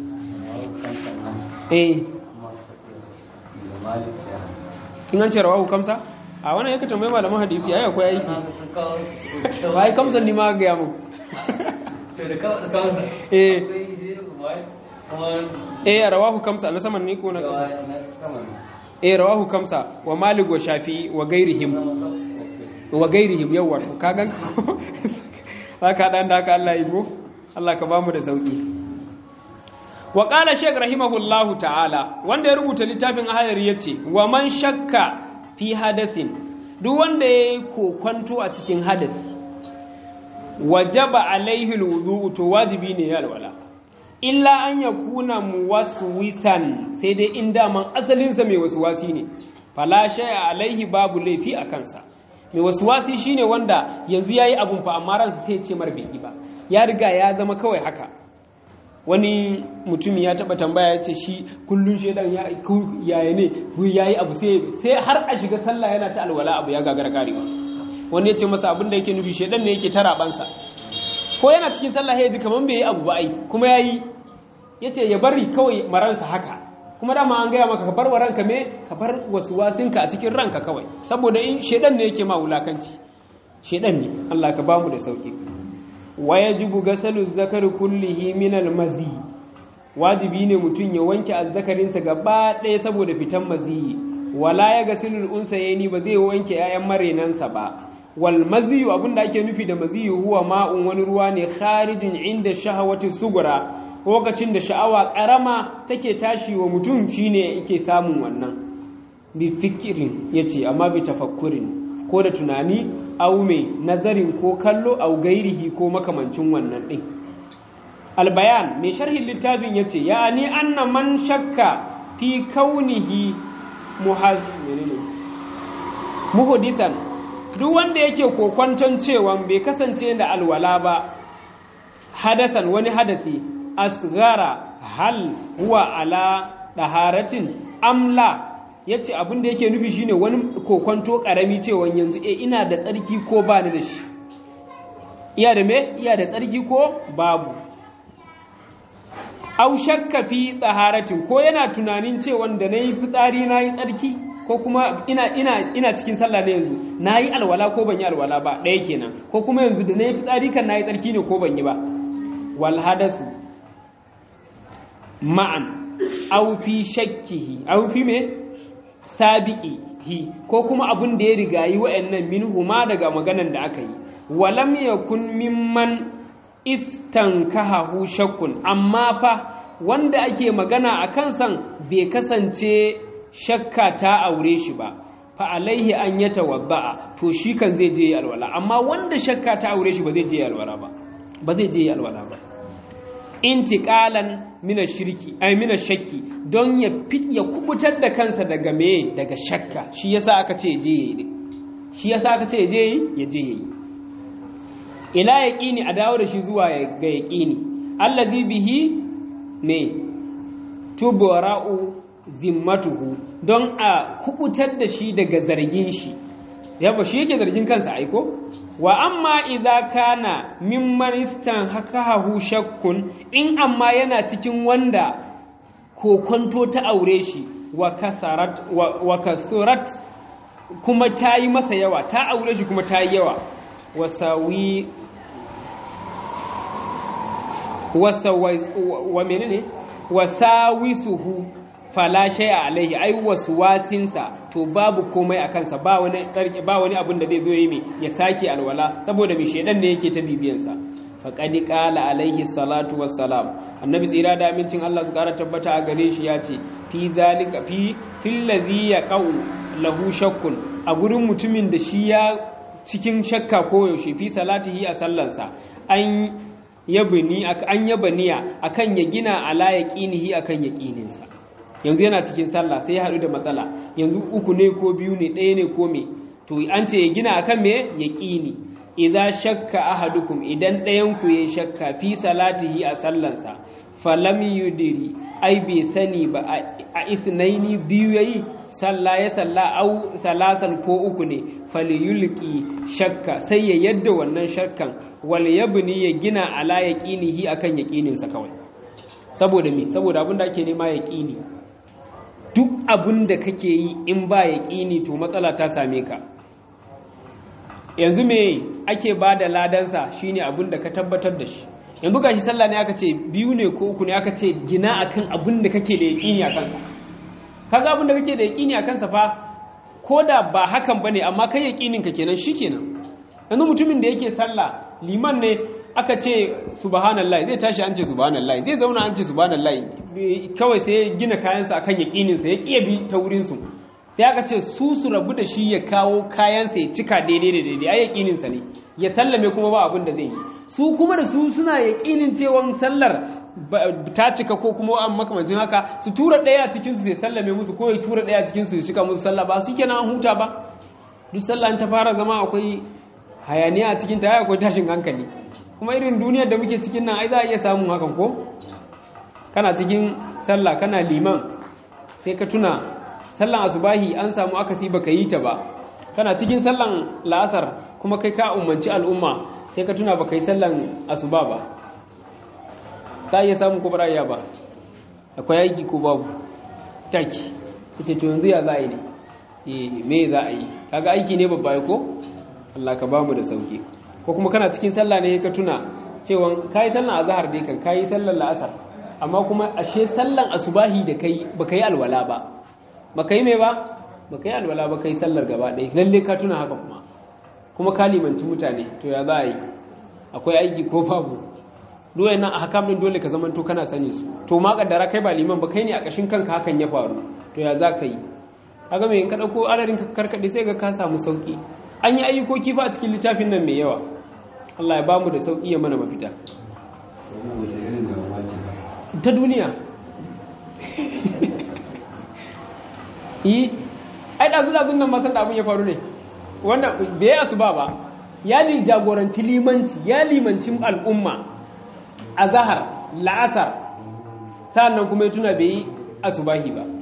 eh kin an ce rawahu kamsa a wannan yake tambaye malaman hadisi ai akwai aiki ba ai kamsan ni ma ga ya mu eh eh rawahu kamsa na saman ne ko na kasa eh rawahu kamsa wa malik wa shafi wa gairihim wa gairihim yawa to kagan haka dan da haka Allah yi mu Allah ka bamu da sauki wa qala shaykh rahimahullahu ta'ala wanda ya rubuta littafin ahayar yace wa man shakka fi hadasin duk wanda yayi kokwanto a cikin hadasi wajaba alaihi alwudu to wajibi ne ya alwala illa an yakuna muwaswisan sai dai in daman asalin sa mai waswasi ne fala shay'a alaihi babu laifi a kansa mai waswasi shine wanda yanzu yayi abun fa amma ransa sai ya ce mar bai ba ya riga ya zama kawai haka wani mutum ya taba tambaya ya ce shi kullun shedan ya yaya ne yayi abu sai sai har a shiga sallah yana ta alwala abu ya gagara karewa wani ya ce masa abin da yake nufi shaidan ne yake tara bansa ko yana cikin sallah ya ji kaman bai yi abu ba ai kuma ya yi ya ce ya bari kawai maransa haka kuma dama an gaya maka ka bar wa ranka me ka bar wasu wasinka a cikin ranka kawai saboda in shaidan ne yake ma wulakanci shaidan ne Allah ka bamu da sauki wa yajibu gasalu zakari kullihi min almazi wajibi ne mutum ya wanke azzakarinsa gaba ɗaya saboda fitan maziyi wala ya gasilul unsayeni ba zai wanke 'ya'yan marenansa ba wal maziyu abinda ake nufi da maziyu huwa ma'un wani ruwa ne kharijin inda shahawati sugura lokacin da sha'awa karama take tashi wa mutum shine yake samun wannan bi fikirin yace amma bi tafakkurin ko da tunani au mai nazarin ko kallo au gairihi ko makamancin wannan din albayan mai sharhin littafin yace ya ni anna man shakka fi kaunihi muhadithan duk wanda yake kokwanton cewa bai kasance da alwala ba hadasan wani hadasi asgara hal huwa ala daharatin amla yace abin da yake nufi shine wani kokwanto karami cewa yanzu eh ina da tsarki ko ba ni da shi iya da me iya da tsarki ko babu au shakka fi tsaharatin ko yana tunanin cewa da nayi fitsari nayi tsarki ko kuma ina ina ina cikin sallah ne yanzu nayi alwala ko ban yi alwala ba ɗaya kenan ko kuma yanzu da nayi fitsari kan nayi tsarki ne ko ban yi ba wal hadasu ma'an aw fi shakkihi aw fi me sabiqihi ko kuma abun da ya rigayi wa'annan minhu ma daga maganan da aka yi walam yakun mimman istankahahu shakkun amma fa wanda ake magana a kansan bai kasance shakka ta aure shi ba fa alaihi an ya tawadda'a to shi kan zai je alwala amma wanda shakka ta aure shi ba zai je alwala ba ba zai je alwala ba intiqalan mina shirki ay mina shakki don ya fit ya kubutar da kansa daga me daga shakka shi yasa aka ce je yayi shi yasa aka ce je yi ya je yayi ila yaqini a dawo da shi zuwa ga yaqini allazi bihi ne tubara'u zimmatuhu don a kubutar da shi daga zargin shi yaba shi yake zargin kansa aiko wa amma idza kana mimman istanhakahu shakkun in amma yana cikin wanda kokonto ta aure shi wa kasarat wa kasurat kuma ta yi masa yawa ta aure shi kuma ta yi yawa wasawi wa menene wasawisuhu fala shay'a alaihi ai waswasinsa to babu komai a kansa ba wani ba wani abin da zai zo yi ya sake alwala saboda mi shedan ne yake ta bibiyan sa faqad qala alaihi salatu wassalam annabi tsira da amincin Allah su kara tabbata a gare shi ya ce fi zalika fi fil ladhi yaqau lahu shakkun a gurin mutumin da shi ya cikin shakka ko yaushe fi salatihi a sallarsa an yabni an yabniya akan ya gina ala yaqinihi akan yaqininsa yanzu yana cikin sallah sai ya haɗu da matsala yanzu uku ne ko biyu ne ɗaya ne ko me to an ce ya gina akan me yaqini idza shakka ahadukum idan ɗayan ku ya shakka fi salatihi a sallansa falam yudiri ai bai sani ba a ithnaini biyu yayi sallah ya salla au salasan ko uku ne falyulqi shakka sai ya yadda wannan shakkan wal yabni ya gina ala yaqinihi akan yaqininsa kawai saboda me saboda abin da ake nema yaqini duk abin da kake yi in ba yaqini to matsala ta same ka yanzu me ake ba da ladansa shine abin da ka tabbatar da shi yanzu gashi sallah ne aka ce biyu ne ko uku ne aka ce gina akan abin da kake da yaqini akan sa kaga abin da kake da yaqini akan sa fa koda ba hakan bane amma kai yaqinin ka kenan shikenan yanzu mutumin da yake sallah liman ne aka ce subhanallahi zai tashi an ce subhanallahi zai zauna an ce subhanallahi kawai sai ya gina kayansa akan yaqinin sa ya kiya bi ta wurin su sai aka ce su su rabu da shi ya kawo kayansa ya cika daidai da daidai ai yaqinin sa ne ya sallame kuma ba abin da zai yi su kuma da su suna yaqinin cewa sallar ta cika ko kuma an makamancin haka su tura daya cikin su ya sallame musu ko ya tura daya cikin su ya cika musu sallah ba su kenan an huta ba duk sallah ta fara zama akwai hayaniya a cikin ta akwai tashin hankali kuma irin duniyar da muke cikin nan ai za a iya samun hakan ko kana cikin sallah kana liman sai ka tuna sallan asubahi an samu akasi baka yi ta ba kana cikin sallan la'asar kuma kai ka umarci al'umma sai ka tuna baka yi sallan asuba ba ta iya samun ko ba iya ba akwai aiki ko babu taki kace to yanzu ya za a yi ne eh me za a yi kaga aiki ne babba ko Allah ka bamu da sauki ko kuma kana cikin sallah ne ka tuna cewa kai sallan azhar dai kan kai sallan la'asar amma kuma ashe sallan asubahi da kai baka yi alwala ba baka yi me ba baka yi alwala ba kai sallar gaba ɗaya lalle ka tuna haka kuma kuma ka limanci mutane to ya za a yi akwai aiki ko babu duwai nan a hakam din dole ka zamanto kana sani su to ma kaddara kai ba liman ba kai ne a ƙashin kanka hakan ya faru to ya za ka yi kaga me in ka ɗauko adarin ka karkaɗe sai ga ka samu sauki an yi ayyukoki ba a cikin littafin nan mai yawa Allah ya bamu da sauki ya mana mafita ta duniya yi ai ɗazu ɗazun nan masan da abin ya faru ne wanda bai yasu ba ba ya li jagoranci limanci ya limanci al'umma a zahar la'asar sa'annan kuma ya tuna bai yi asubahi ba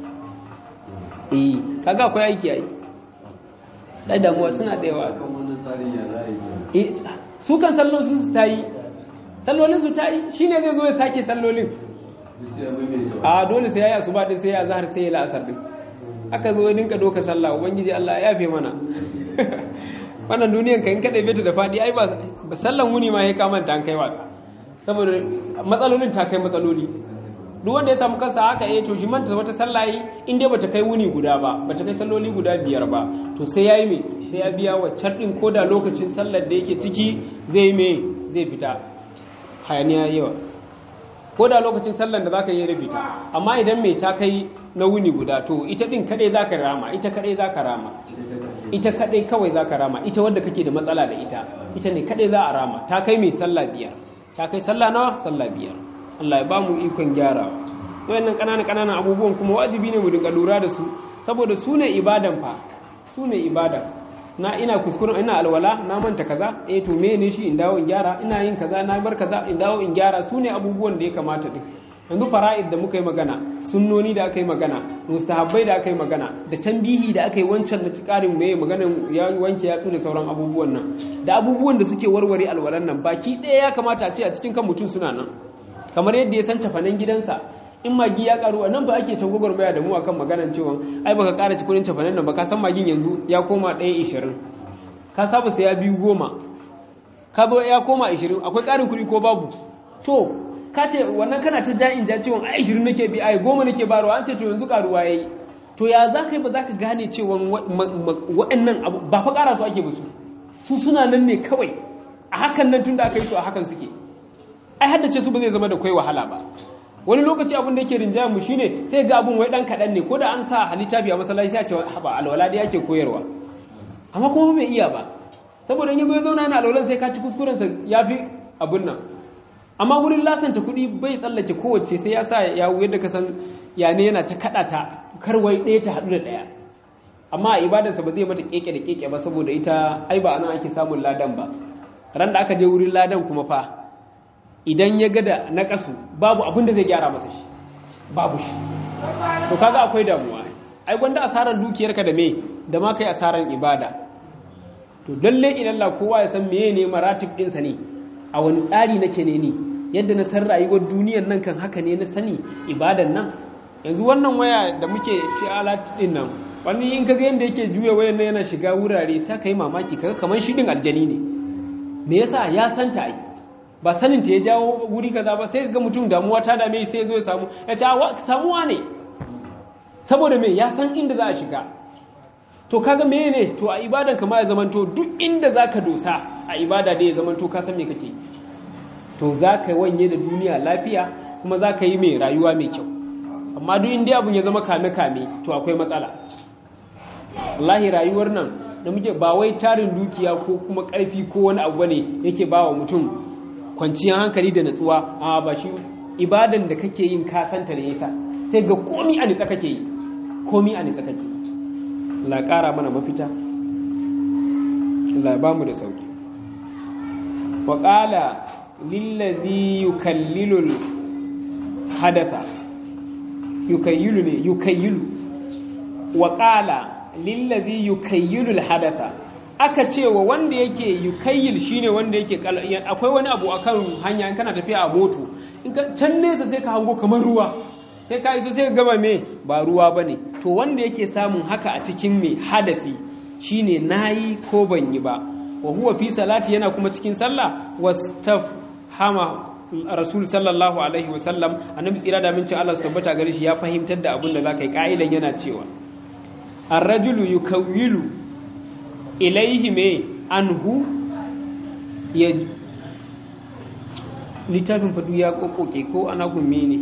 eh kaga akwai aiki ai dai damuwa suna da yawa eh su kan sallolin su tayi sallolin su tayi shine zai zo ya sake sallolin a dole sai yayi asuba din sai ya zahar sai ya la'asar din aka zo dinka doka sallah ubangiji Allah ya yafe mana wannan duniyan ka in ka ɗabe ta da faɗi ai ba sallan wuni ma ya kamanta an kai wasa saboda matsalolin ta kai matsaloli duk wanda ya samu kansa haka eh to shi manta wata sallah yi in dai bata kai wuni guda ba bata kai salloli guda biyar ba to sai yayi me sai ya biya waccan din koda lokacin sallar da yake ciki zai me zai fita hayaniya yawa koda lokacin sallar da zaka yi ya fita amma idan me ta kai na wuni guda to ita din kadai zaka rama ita kadai zaka rama ita kadai kawai zaka rama ita wadda kake da matsala da ita ita ne kadai za a rama ta kai mai sallah biyar ta kai sallah nawa sallah biyar Allah ya ba mu ikon gyarawa wayannan ƙananan ƙananan abubuwan kuma wajibi ne mu dinga lura da su saboda su ne ibadan fa su ne ibadan na ina kuskuren ina alwala na manta kaza eh to me ne shi in dawo in gyara ina yin kaza na bar kaza in dawo in gyara su ne abubuwan da ya kamata din yanzu fara'id da muka yi magana sunnoni da aka yi magana mustahabbai da aka yi magana da tambihi da aka yi wancan na karin mai maganan ya wanke ya da sauran abubuwan nan da abubuwan da suke warware alwalan nan baki ɗaya ya kamata a ce a cikin kan mutum suna nan kamar yadda ya san cafanen gidansa in magi ya karu nan ba ake can gwagwarmaya da mu akan maganan cewa ai baka kara ci kudin cafanen nan ba ka san magin yanzu ya koma ɗaya ishirin ka saba saya biyu goma ka zo ya koma ishirin akwai ƙarin kuɗi ko babu to ka ce wannan kana ta ja'in ja cewa ai ishirin nake bi ai goma nake barwa an ce to yanzu karuwa yayi to ya za ka yi ba za ka gane cewa waɗannan abu ba fa ƙara su ake ba su su suna nan ne kawai a hakan nan tun da aka yi su a hakan suke ai haddace su ba zai zama da kai wahala ba wani lokaci abin da yake rinjaya mu shine sai ga abun wai dan kadan ne ko da an sa halittafi a masallaci sai a ce haba alwala da yake koyarwa amma kuma bai iya ba saboda in yazo ya zauna yana alwalan sai ka ci kuskuren sa yafi abun nan amma wurin latanta kuɗi bai tsallake kowace sai ya sa ya yadda ka san ya ne yana ta kada ta karwai ɗaya ta haɗu da ɗaya amma a ibadarsa ba zai mata keke da keke ba saboda ita ai ba anan ake samun ladan ba ran da aka je wurin ladan kuma fa idan ya ga da naƙasu babu abin da zai gyara masa shi babu shi to kaga akwai damuwa ai gwanda asarar dukiyarka da me da ma kai asarar ibada to lalle idan la kowa ya san meye ne maratib ɗinsa ne a wani tsari nake ne ni yadda na san rayuwar duniyar nan kan haka ne na sani ibadan nan yanzu wannan waya da muke shi alat din nan wani in kaga yanda yake juya wayan nan yana shiga wurare sai ka yi mamaki kaga kamar shi din aljani ne me yasa ya santa ai ba sanin ta ya jawo wuri kaza ba sai ga mutum damuwa ta dame shi sai zo ya samu ya ce samuwa ne saboda me ya san inda za a shiga to kaga me ne to a ibadan kama ya zamanto duk inda za ka dosa a ibada da ya zamanto ka san me kake to za ka wanye da duniya lafiya kuma za ka yi mai rayuwa mai kyau amma duk inda abun ya zama kame-kame to akwai matsala wallahi rayuwar nan da muke ba wai tarin dukiya ko kuma ƙarfi ko wani abu ne yake ba wa mutum kwanciyar hankali da natsuwa a ba shi ibadan da kake yin kasanta ne yasa sai ga komi a nitsa kake yi komi a nitsa kake Allah ƙara mana mafita Allah ba mu da sauki wa qala lillazi yukallilul hadatha yukayyilu ne yukayyilu wa qala lillazi yukayyilul hadatha aka ce wa wanda yake yukayyil shine wanda yake akwai wani abu akan hanya in kana tafiya a moto in ka can nesa sai ka hango kamar ruwa sai ka iso sai ka gama me ba ruwa bane to wanda yake samun haka a cikin me hadasi shine nayi ko ban yi ba wa huwa fi salati yana kuma cikin sallah wastaf fahama rasul sallallahu alaihi wasallam annabi tsira da mincin Allah su tabbata gare shi ya fahimtar da abin da zaka yi ka'ilan yana cewa ar-rajulu yukawwilu ilaihi me anhu ya littafin fadu ya kokoke ko ana gumme ne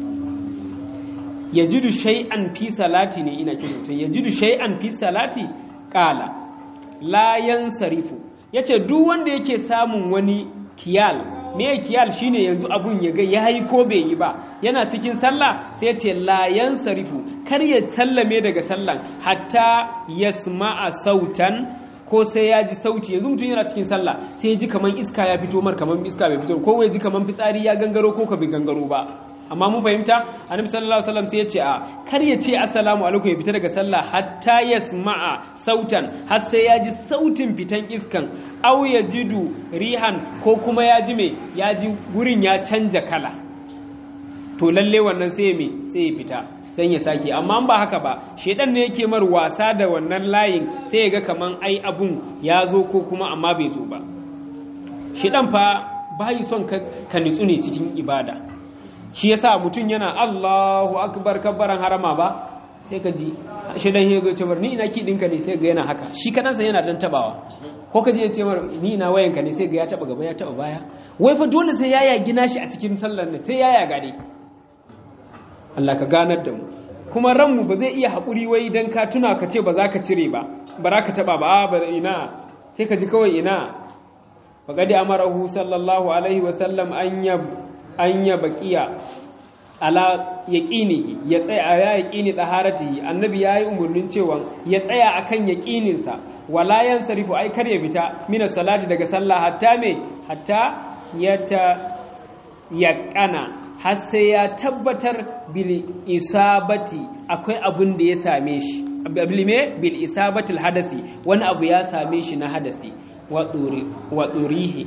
yajidu shay'an fi salati ne ina kiran to yajidu shay'an fi salati qala la yansarifu yace duk wanda yake samun wani kiyal me kiyal shine yanzu abun ya ga yayi ko bai yi ba yana cikin sallah sai yace la yansarifu kar ya sallame daga sallan hatta yasma'a sautan ko sai ya ji sauti yanzu mutum yana cikin sallah sai ya ji kaman iska ya fito mar kaman iska bai fito ko ya ji kaman fitsari ya gangaro ko ka bai gangaro ba amma mun fahimta annabi sallallahu alaihi wasallam sai ya ce a kar ya ce assalamu alaikum ya fita daga sallah hatta yasma'a sautan har sai ya ji sautin fitan iskan aw yajidu rihan ko kuma ya ji me ya ji gurin ya canja kala to lalle wannan sai me sai ya fita sai ya sake amma ba haka ba shedan ne yake mar wasa da wannan layin sai ya ga kaman ai abun ya zo ko kuma amma bai zo ba shedan fa bai son ka, ka nitsu ne cikin ibada shi yasa mutum yana Allahu akbar kabbaran harama ba sai ka ji shedan ya zo ce mar ni ina ki dinka ne sai ga yana haka shi kadansa yana dan tabawa ko ka je ya ce mar ni ina wayanka ne sai ga ya taba gaba ya taba baya wai fa dole sai ya yagi nashi a cikin sallar ne sai ya yaga ne Allah ka ganar da mu kuma ranmu ba zai iya haƙuri wai idan ka tuna ka ce ba za ka cire ba ba za ka taɓa ba ba ina sai ka ji kawai ina faƙadi amarahu sallallahu alaihi wasallam an ya baƙiya ala yaƙinihi ya tsaya ya yaƙini ɗaharatihi annabi ya yi umarnin cewa ya tsaya akan yaƙininsa wala yan sarifu ai kar ya fita mina salati daga sallah hatta me hatta ya ta yaƙana har sai ya tabbatar bil isabati akwai abin da ya same shi ablime bil isabatil hadasi wani abu ya same shi na hadasi wa ɗurihi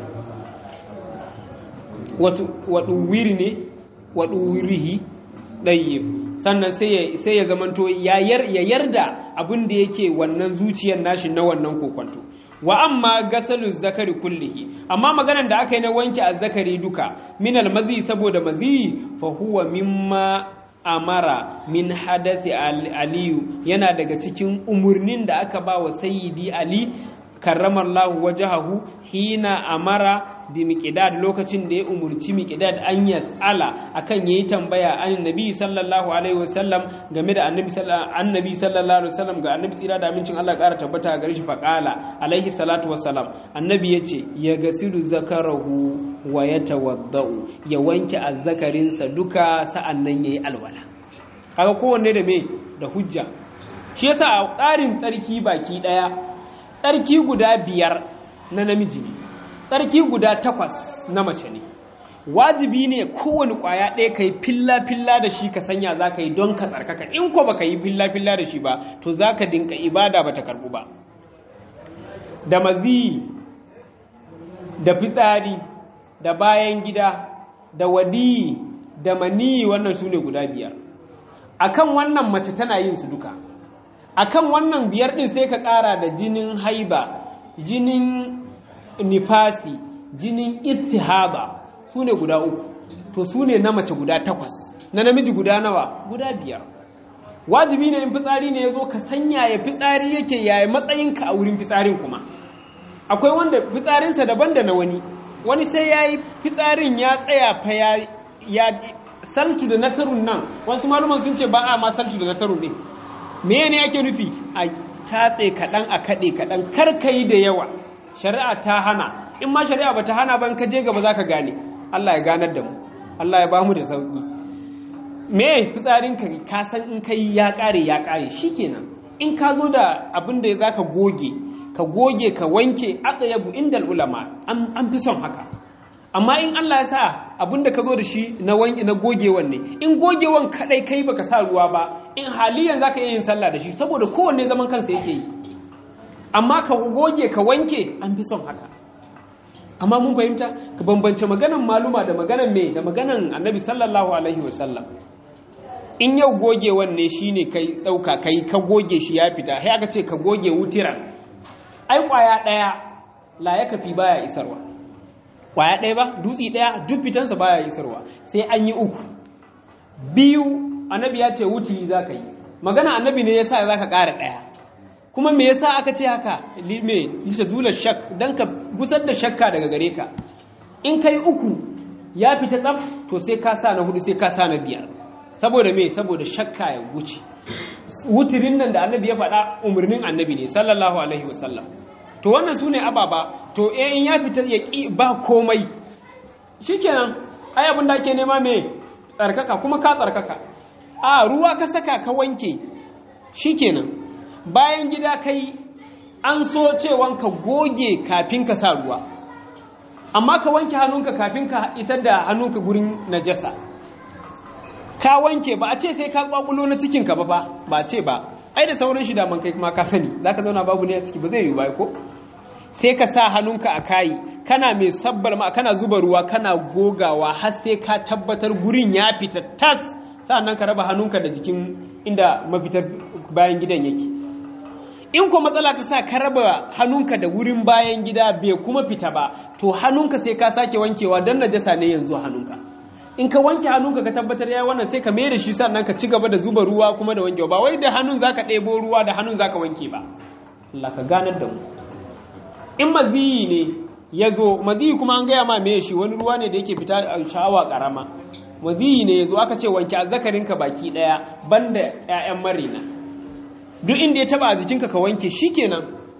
wa ɗuwiri ne wa ɗuwirihi ɗayyib sannan sai ya zamanto ya yarda abin da yake wannan zuciyar nashi na wannan kokwanto wa amma gasalu zakari kullihi amma maganar da aka yi na wanke azzakari duka min almazi saboda mazi fa huwa mimma amara min hadasi aliyu yana daga cikin umurnin da aka ba wa sayyidi ali karramallahu wajahahu hina amara bi miqdad lokacin da ya umurci miqdad an yas'ala akan yayi tambaya an nabi sallallahu alaihi wasallam game da annabi annabi sallallahu alaihi wasallam ga annabi tsira da amincin Allah ƙara tabbata gare shi faqala alaihi salatu wassalam annabi yace ya gasilu zakarahu wa yatawaddau ya wanke azzakarinsa duka sa'annan yayi alwala kaga kowanne da me da hujja shi yasa a tsarin tsarki baki daya tsarki guda biyar na namiji ne tsarki guda takwas na mace ne wajibi ne kowane kwaya ɗaya ka yi filla-filla da shi ka sanya za ka yi don ka tsarkaka in ko ba ka yi filla-filla da shi ba to za ka dinka ibada ba ta karɓu ba da mazi da fitsari da bayan gida da wadi da mani wannan su ne guda biyar akan wannan mace tana yin su duka akan wannan biyar ɗin sai ka ƙara da jinin haiba jinin nifasi jinin istihaba su ne guda uku to su ne na mace guda takwas na namiji guda nawa guda biyar wajibi ne in fitsari ne ya zo ka sanya ya fitsari yake yaya matsayinka a wurin fitsarin kuma akwai wanda fitsarinsa daban da na wani wani sai ya yi fitsarin ya tsaya fa ya saltu da natarun nan wasu maluman sun ce ba a ma saltu da natarun ne me ne ake nufi a tatse kaɗan a kaɗe kaɗan kar ka yi da yawa shari'a ta hana in ma shari'a ba ta hana ban ka je gaba za ka gane Allah ya ganar da mu Allah ya ba mu da sauƙi me fitsarin ka ka san in kai ya ƙare ya ƙare shikenan in ka zo da abin da za ka goge ka goge ka wanke atsayabu indal ulama an fi son haka amma in Allah ya sa abin da ka zo da shi na wanke na gogewan ne in gogewan kadai kai baka sa ruwa ba in haliyan zaka iya yin sallah da shi saboda kowanne zaman kansa yake yi amma ka goge ka wanke an fi son haka amma mun fahimta ka bambance maganan maluma da maganan me da maganan annabi sallallahu alaihi wasallam in yau gogewan ne shine kai dauka kai ka goge shi ya fita sai aka ce ka goge wutiran ai kwaya daya la ya kafi baya isarwa kwaya ɗaya ba dutsi ɗaya duk fitansa baya isarwa sai an yi uku biyu annabi ya ce wuturi za ka yi magana annabi ne yasa za ka ƙara ɗaya kuma me yasa aka ce haka me lita zula shak don ka gusar da shakka daga gare ka in kai uku ya fita tsaf to sai ka sa na hudu sai ka sa na biyar saboda me saboda shakka ya wuce wuturin nan da annabi ya faɗa umarnin annabi ne sallallahu alaihi wasallam to wannan su ne ababa to eh in ya fita ya ƙi ba komai shikenan ai abin da ake nema me tsarkaka kuma ka tsarkaka a ruwa ka saka ka wanke shikenan bayan gida kai an so cewan ka goge kafin ka sa ruwa amma ka wanke hannunka kafin ka isar da hannunka gurin najasa ka wanke ba a ce sai ka kwakulo na cikinka ba ba ba ce ba ai da sauran shi da man kai kuma ka sani zaka zauna babu ne a ciki ba zai yi ba ko sai ka sa hannunka a kayi kana mai sabbar ma kana zuba ruwa kana gogawa har sai ka tabbatar gurin ya fita tas sannan ka raba hannunka da jikin inda mafitar bayan gidan yake in ko matsala ta sa ka raba hannunka da wurin bayan gida bai kuma fita ba to hannunka sai ka sake wankewa don najasa ne yanzu hannunka in ka wanke hannunka ka tabbatar ya wannan sai ka mai da shi sannan ka ci gaba da zuba ruwa kuma da wankewa ba wai da hannun zaka ɗebo ruwa da hannun zaka wanke ba Allah ka ganar da mu in maziyi ne ya zo maziyi kuma an gaya ma me shi wani ruwa ne da yake fita a sha'awa karama maziyi ne ya zo aka ce wanke azzakarinka baki ɗaya banda 'ya'yan marina duk inda ya taba a jikinka ka wanke shikenan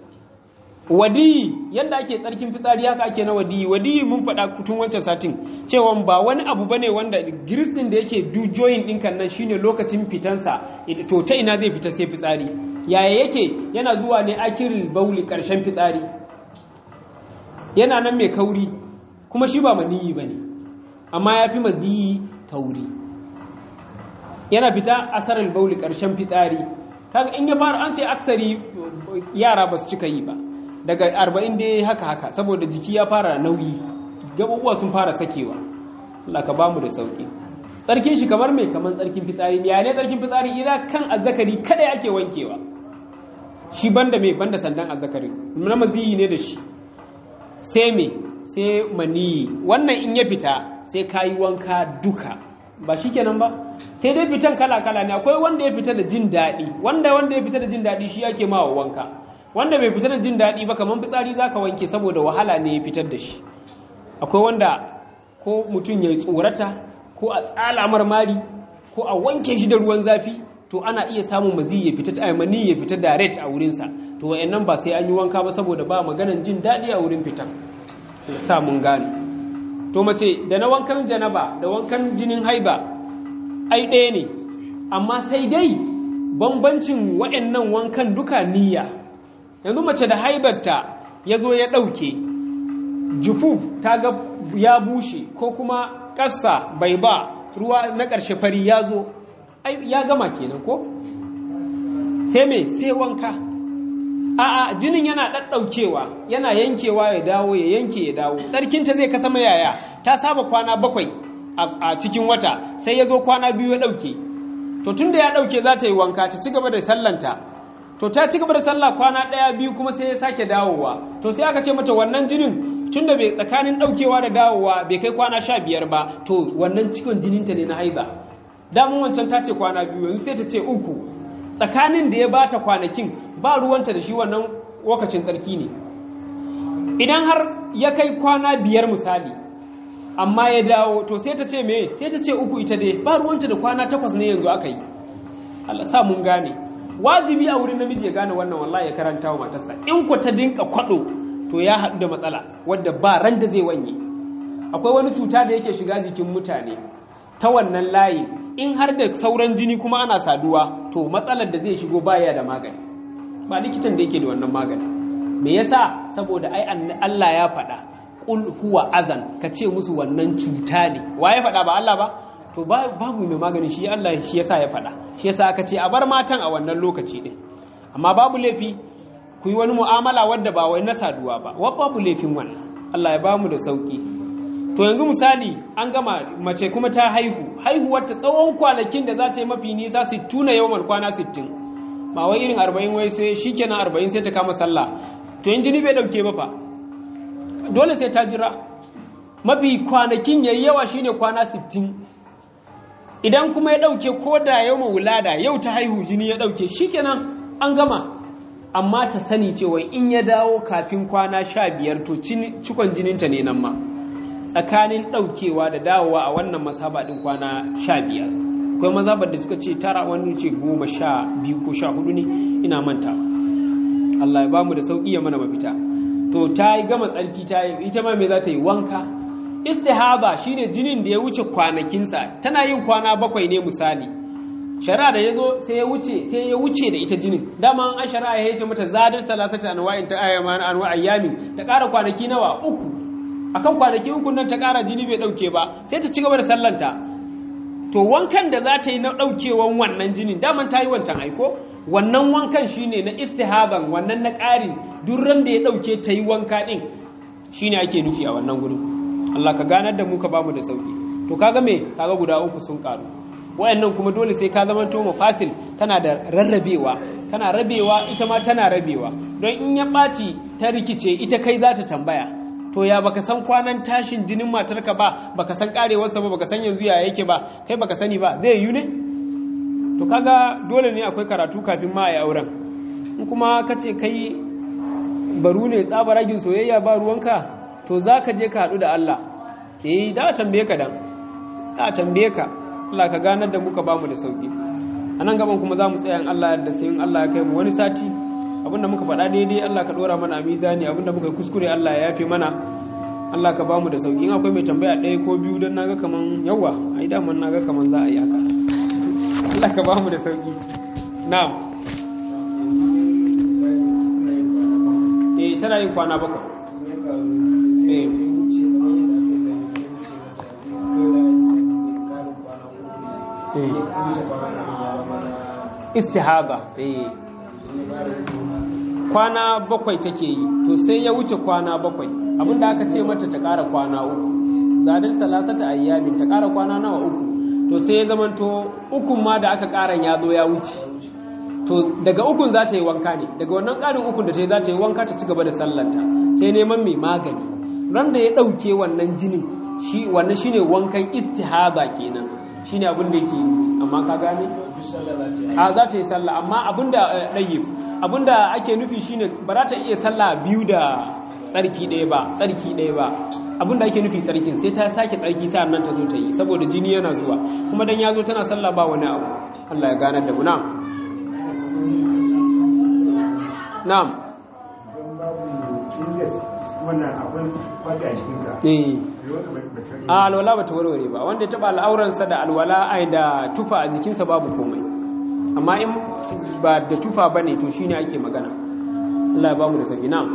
wadiyi yadda ake tsarkin fitsari haka ake na wadiyi wadiyi mun faɗa tun wancan satin cewa ba wani abu bane wanda girsin da yake dujoyin ɗinkan nan shine lokacin fitansa to ta ina zai fita sai fitsari yaya yake yana zuwa ne akiril bauli ƙarshen fitsari yana nan mai kauri kuma shi ba maniyi bane amma ya fi maziyi kauri yana fita asarar bauli ƙarshen fitsari kaga in ya fara an ce aksari yara ba su cika yi ba daga arba'in dai haka haka saboda jiki ya fara nauyi gaɓuɓuwa sun fara sakewa Allah ka bamu da sauƙi tsarkin shi kamar mai kamar tsarkin fitsari ya ne tsarkin fitsari idan kan azzakari kada ake wankewa shi banda mai banda sandan azzakari na maziyi ne da shi sai me sai maniyi wannan in ya fita sai kayi wanka duka ba shi kenan ba sai dai fitan kala-kala ne akwai wanda ya fita da jin daɗi wanda wanda ya fita da jin daɗi shi yake mawa wanka wanda bai fita da jin daɗi ba kamar fitsari za ka wanke saboda wahala ne ya fitar da shi akwai wanda ko mutum ya tsorata ko a tsala marmari ko a wanke shi da ruwan zafi to ana iya samun mazi ya fita mani ya fita direct a wurinsa to wa'annan ba sai an yi wanka ba saboda ba maganan jin daɗi a wurin fitan ya sa mun gane to mace da na wankan janaba da wankan jinin haiba ai ɗaya ne amma sai dai bambancin waɗannan wankan duka niyya yanzu mace da haibarta ya zo ya ɗauke jufu ta ga ya bushe ko kuma ƙasa bai ba ruwa na ƙarshe fari ya zo ya gama kenan ko sai me sai wanka a'a jinin yana ɗaɗɗaukewa yana yankewa ya dawo ya yanke ya dawo tsarkinta zai kasa mayaya ta saba kwana bakwai a cikin wata sai ya zo kwana biyu ya ɗauke to tun da ya ɗauke za ta yi wanka ta ci gaba da sallanta to ta ci gaba da sallah kwana ɗaya biyu kuma sai ya sake dawowa to sai aka ce mata wannan jinin tun da bai tsakanin ɗaukewa da dawowa bai kai kwana sha biyar ba to wannan cikon jininta ne na haiza damun wancan ta ce kwana biyu yanzu sai ta ce uku tsakanin da ya bata kwanakin ba ruwanta da shi wannan lokacin tsarki ne idan har ya kai kwana biyar misali amma ya dawo to sai ta ce me sai ta ce uku ita dai ba ruwanta da kwana takwas ne yanzu aka yi Allah sa mun gane wajibi a wurin namiji ya gane wannan wallahi ya karanta wa matarsa in ku ta dinka kwado to ya haɗu da matsala wadda ba ran da zai wanye akwai wani cuta da yake shiga jikin mutane ta wannan layi in har da sauran jini kuma ana saduwa to matsalar da zai shigo baya da magani ba likitan da yake da wannan magani me yasa saboda ai Allah ya faɗa qul huwa azan ka ce musu wannan cuta ne wa ya faɗa ba Allah ba to babu mai magani shi Allah shi yasa ya faɗa shi yasa aka ce a bar matan a wannan lokaci din amma babu laifi ku yi wani mu'amala wadda ba wai na saduwa ba wa babu laifin wannan Allah ya bamu da sauki to yanzu misali an gama mace kuma ta haihu haihuwar ta tsawon kwanakin da za ta yi mafi nisa 60 yawmal kwana 60 ba wai irin 40 wai sai shikenan 40 sai ta kama sallah to in jini bai dauke ba fa dole sai ta jira mafi kwanakin yayi yawa shine kwana 60 idan kuma ya dauke ko da yau wulada yau ta haihu jini ya dauke shikenan an gama amma ta sani cewa in ya dawo kafin kwana 15 to cikon jininta ne nan ma tsakanin daukewa da dawowa a wannan masaba din kwana 15 akwai mazabar da suka ce tara wani ce goma sha biyu ko sha hudu ne ina mantawa Allah ya bamu da sauki ya mana mafita to ta yi gama tsarki ta yi ita ma me za ta yi wanka istihaba shine jinin da ya wuce kwanakinsa tana yin kwana bakwai ne misali shari'a da ya zo sai ya wuce sai ya wuce da ita jinin dama an shari'a ya yace mata zadar salasata anwa'in ta ayyama anwa ayyami ta ƙara kwanaki nawa uku akan kwanaki uku nan ta ƙara jini bai dauke ba sai ta ci gaba da sallanta to wankan da za ta yi na daukewan wannan jinin daman ta yi wancan aiko wannan wankan shine na istihaban wannan na ƙari durran da ya ɗauke ta yi wanka ɗin shine ake nufi a wannan gurin Allah ka ganar da mu ka bamu da sauki to kaga me kaga guda uku sun ƙaru wayannan kuma dole sai ka zama to fasil tana da rarrabewa tana rabewa ita ma tana rabewa don in ya ɓaci ta rikice ita kai za ta tambaya to ya baka san kwanan tashin jinin matarka ba baka san karewarsa ba baka san yanzu ya yake ba kai baka sani ba zai yi ne to kaga dole ne akwai karatu kafin ma a yi auren in kuma ka ce kai baru ne tsabaragin soyayya ba ruwanka to za ka je ka haɗu da Allah eh da a tambaye ka dan da a tambaye ka Allah ka ganar da muka bamu da sauki a nan gaban kuma za mu tsaya in Allah yadda sai in Allah ya kai mu wani sati abinda muka faɗa daidai Allah ka ɗora mana a mizani abinda muka kuskure Allah ya yafe mana Allah ka bamu da sauki in akwai mai tambaya ɗaya ko biyu don naga kaman yawa ai daman naga kaman za a yi haka Allah ka bamu da sauki na'am eh tana yin kwana bakwai eh istihaba eh kwana bakwai take yi to sai ya wuce kwana bakwai abinda aka ce mata ta ƙara kwana uku zadar salasata ayyamin ta ƙara kwana nawa uku to sai ya zamanto ukun ma da aka ƙaran ya zo ya wuce to daga ukun za ta yi wanka ne daga wannan ƙarin ukun da ta yi za ta yi wanka ta ci gaba da sallanta sai neman mai magani ran da ya ɗauke wannan jinin shi wannan shine wankan istihaba kenan shine abin da yake amma ka gane a za ta yi sallah amma abin da ɗayyib abin da ake nufi shine ba za ta iya sallah biyu da tsarki ɗaya ba tsarki ɗaya ba abin da ake nufi tsarkin sai ta sake tsarki sa'an nan ta zo ta yi saboda jini yana zuwa kuma dan ya zo tana sallah ba wani abu Allah ya ganar da mu na'am na'am eh a alwala ba ta warware ba wanda ya taɓa al'auransa da alwala ai da tufa a jikinsa babu komai amma in ba da tufa ba ne to shine ake magana Allah ya ba mu da sabi na'am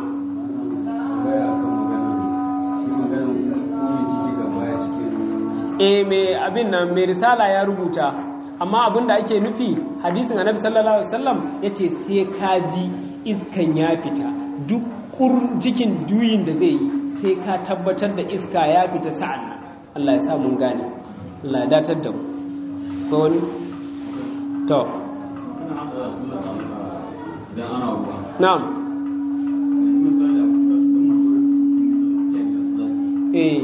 eh mai abin nan mai risala ya rubuta amma abin da ake nufi hadisin annabi sallallahu alaihi wasallam yace sai ka ji iskan ya fita duk cikin duyin da zai yi sai ka tabbatar da iska ya fita sa'an nan Allah ya sa mun gane Allah ya datar da mu ko wani to na'am eh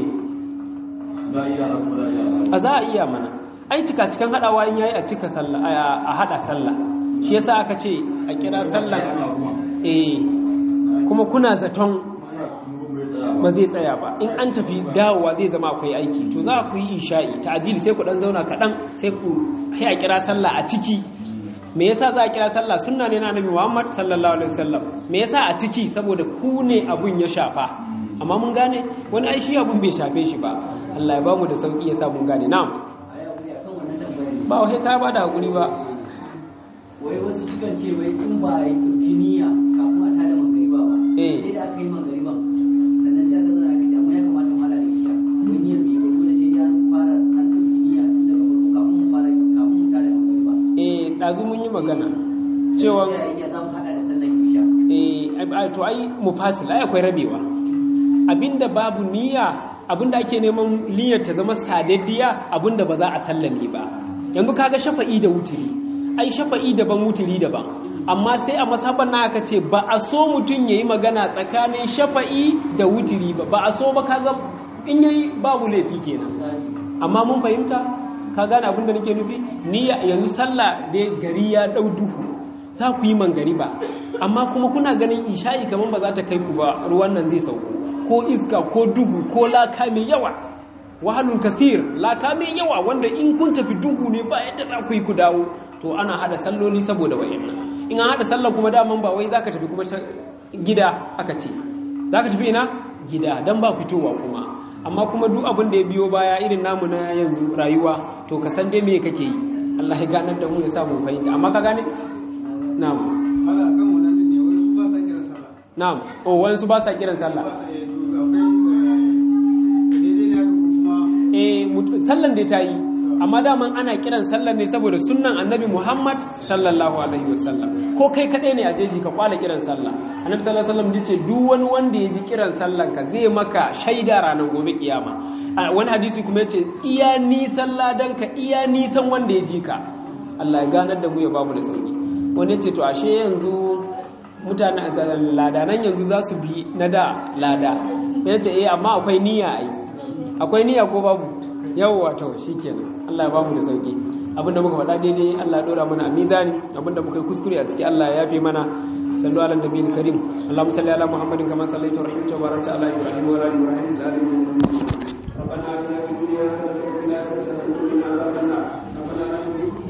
a za a iya mana ai cika cikin hadawa in yayi a cika sallah a hada sallah shi yasa aka ce a kira sallah eh kuma kuna zaton ba zai tsaya ba in an tafi dawowa zai zama akwai aiki to za ku yi isha'i ta'jil sai ku dan zauna kaɗan sai ku sai a kira sallah a ciki me yasa za a kira sallah sunna ne na Annabi Muhammad sallallahu alaihi wasallam me yasa a ciki saboda ku ne abun ya shafa amma mun gane wani ai shi abun bai shafe shi ba Allah ya bamu da sauki yasa mun gane na'am ba wai ka ba da hakuri ba wai wasu sukan ce wai in ba yi dauki niyya kafin a tada magariba ba Eh. sai da aka yi magariba sannan sai aka zana kaji amma ya kamata mu hada da isha wai niyyar bai ba dole sai ya fara an dauki niyya tun daga farko kafin mu fara kafin mu tada magariba eh dazu mun yi magana cewa sai a iya za mu hada da sallar isha eh ai- to ai mufasil ai akwai rabewa abinda babu niyya abinda ake neman niyyar ta zama sadaddiya abinda ba za a sallame ba yanzu kaga shafa'i da wutiri ai shafa'i daban wutiri daban amma sai a masaban na aka ce ba a so mutum yayi magana tsakanin shafa'i da wutiri ba ba a so ba kaga in yayi babu laifi kenan amma mun fahimta ka gane abin da nake nufi ni yanzu sallah da gari ya dau duhu za ku yi mangari ba amma kuma kuna ganin isha'i kamar ba za ta kai ku ba ruwan nan zai sauko ko iska ko duhu ko laka mai yawa wahalun kasir laka mai yawa wanda in kun tafi duhu ne ba yadda za ku yi ku dawo to ana hada salloli saboda wayannan in an hada sallah kuma daman ba wai zaka tafi kuma gida aka ce zaka tafi ina gida dan ba fitowa kuma amma kuma duk abin da ya biyo baya irin namu na yanzu rayuwa to ka san dai me kake yi Allah ya ganar da mu ya sa mu fahimta amma ka gane na'am Ala kan wannan ne wani su ba sa kiran sallah. na'am oh wayansu ba sa kiran sallah Eh, to akwai eh, daidai ne haka ko kuma eh mut- sallan da ta yi amma daman ana kiran sallan ne saboda sunnan annabi Muhammad sallallahu alaihi wasallam ko kai kadai ne a jeji ka kwala kiran sallah annabi sallallahu alaihi wasallam yace duk wani wanda ya ji kiran sallan ka zai maka shaida ranar gobe kiyama a wani hadisi kuma yace iya nisan ladan ka iya nisan wanda ya ji ka Allah ya ganar da mu ya bamu da sauki wani yace to ashe yanzu mutane ladanan yanzu za su bi na da lada yace eh amma akwai niyya ai akwai niyya ko babu yawwa to shikenan Allah ya bamu da sauki abinda muka faɗa daidai Allah ya dora mana a mizani abinda muka yi kuskure a ciki Allah ya yafe mana sallu ala nabiyil karim Allahumma salli ala Muhammadin kama sallaita wa rahimta wa barakta ala Ibrahim wa ala ali Ibrahim fil alamin ربنا آتنا في الدنيا حسنة وفي الآخرة حسنة وقنا عذاب النار ربنا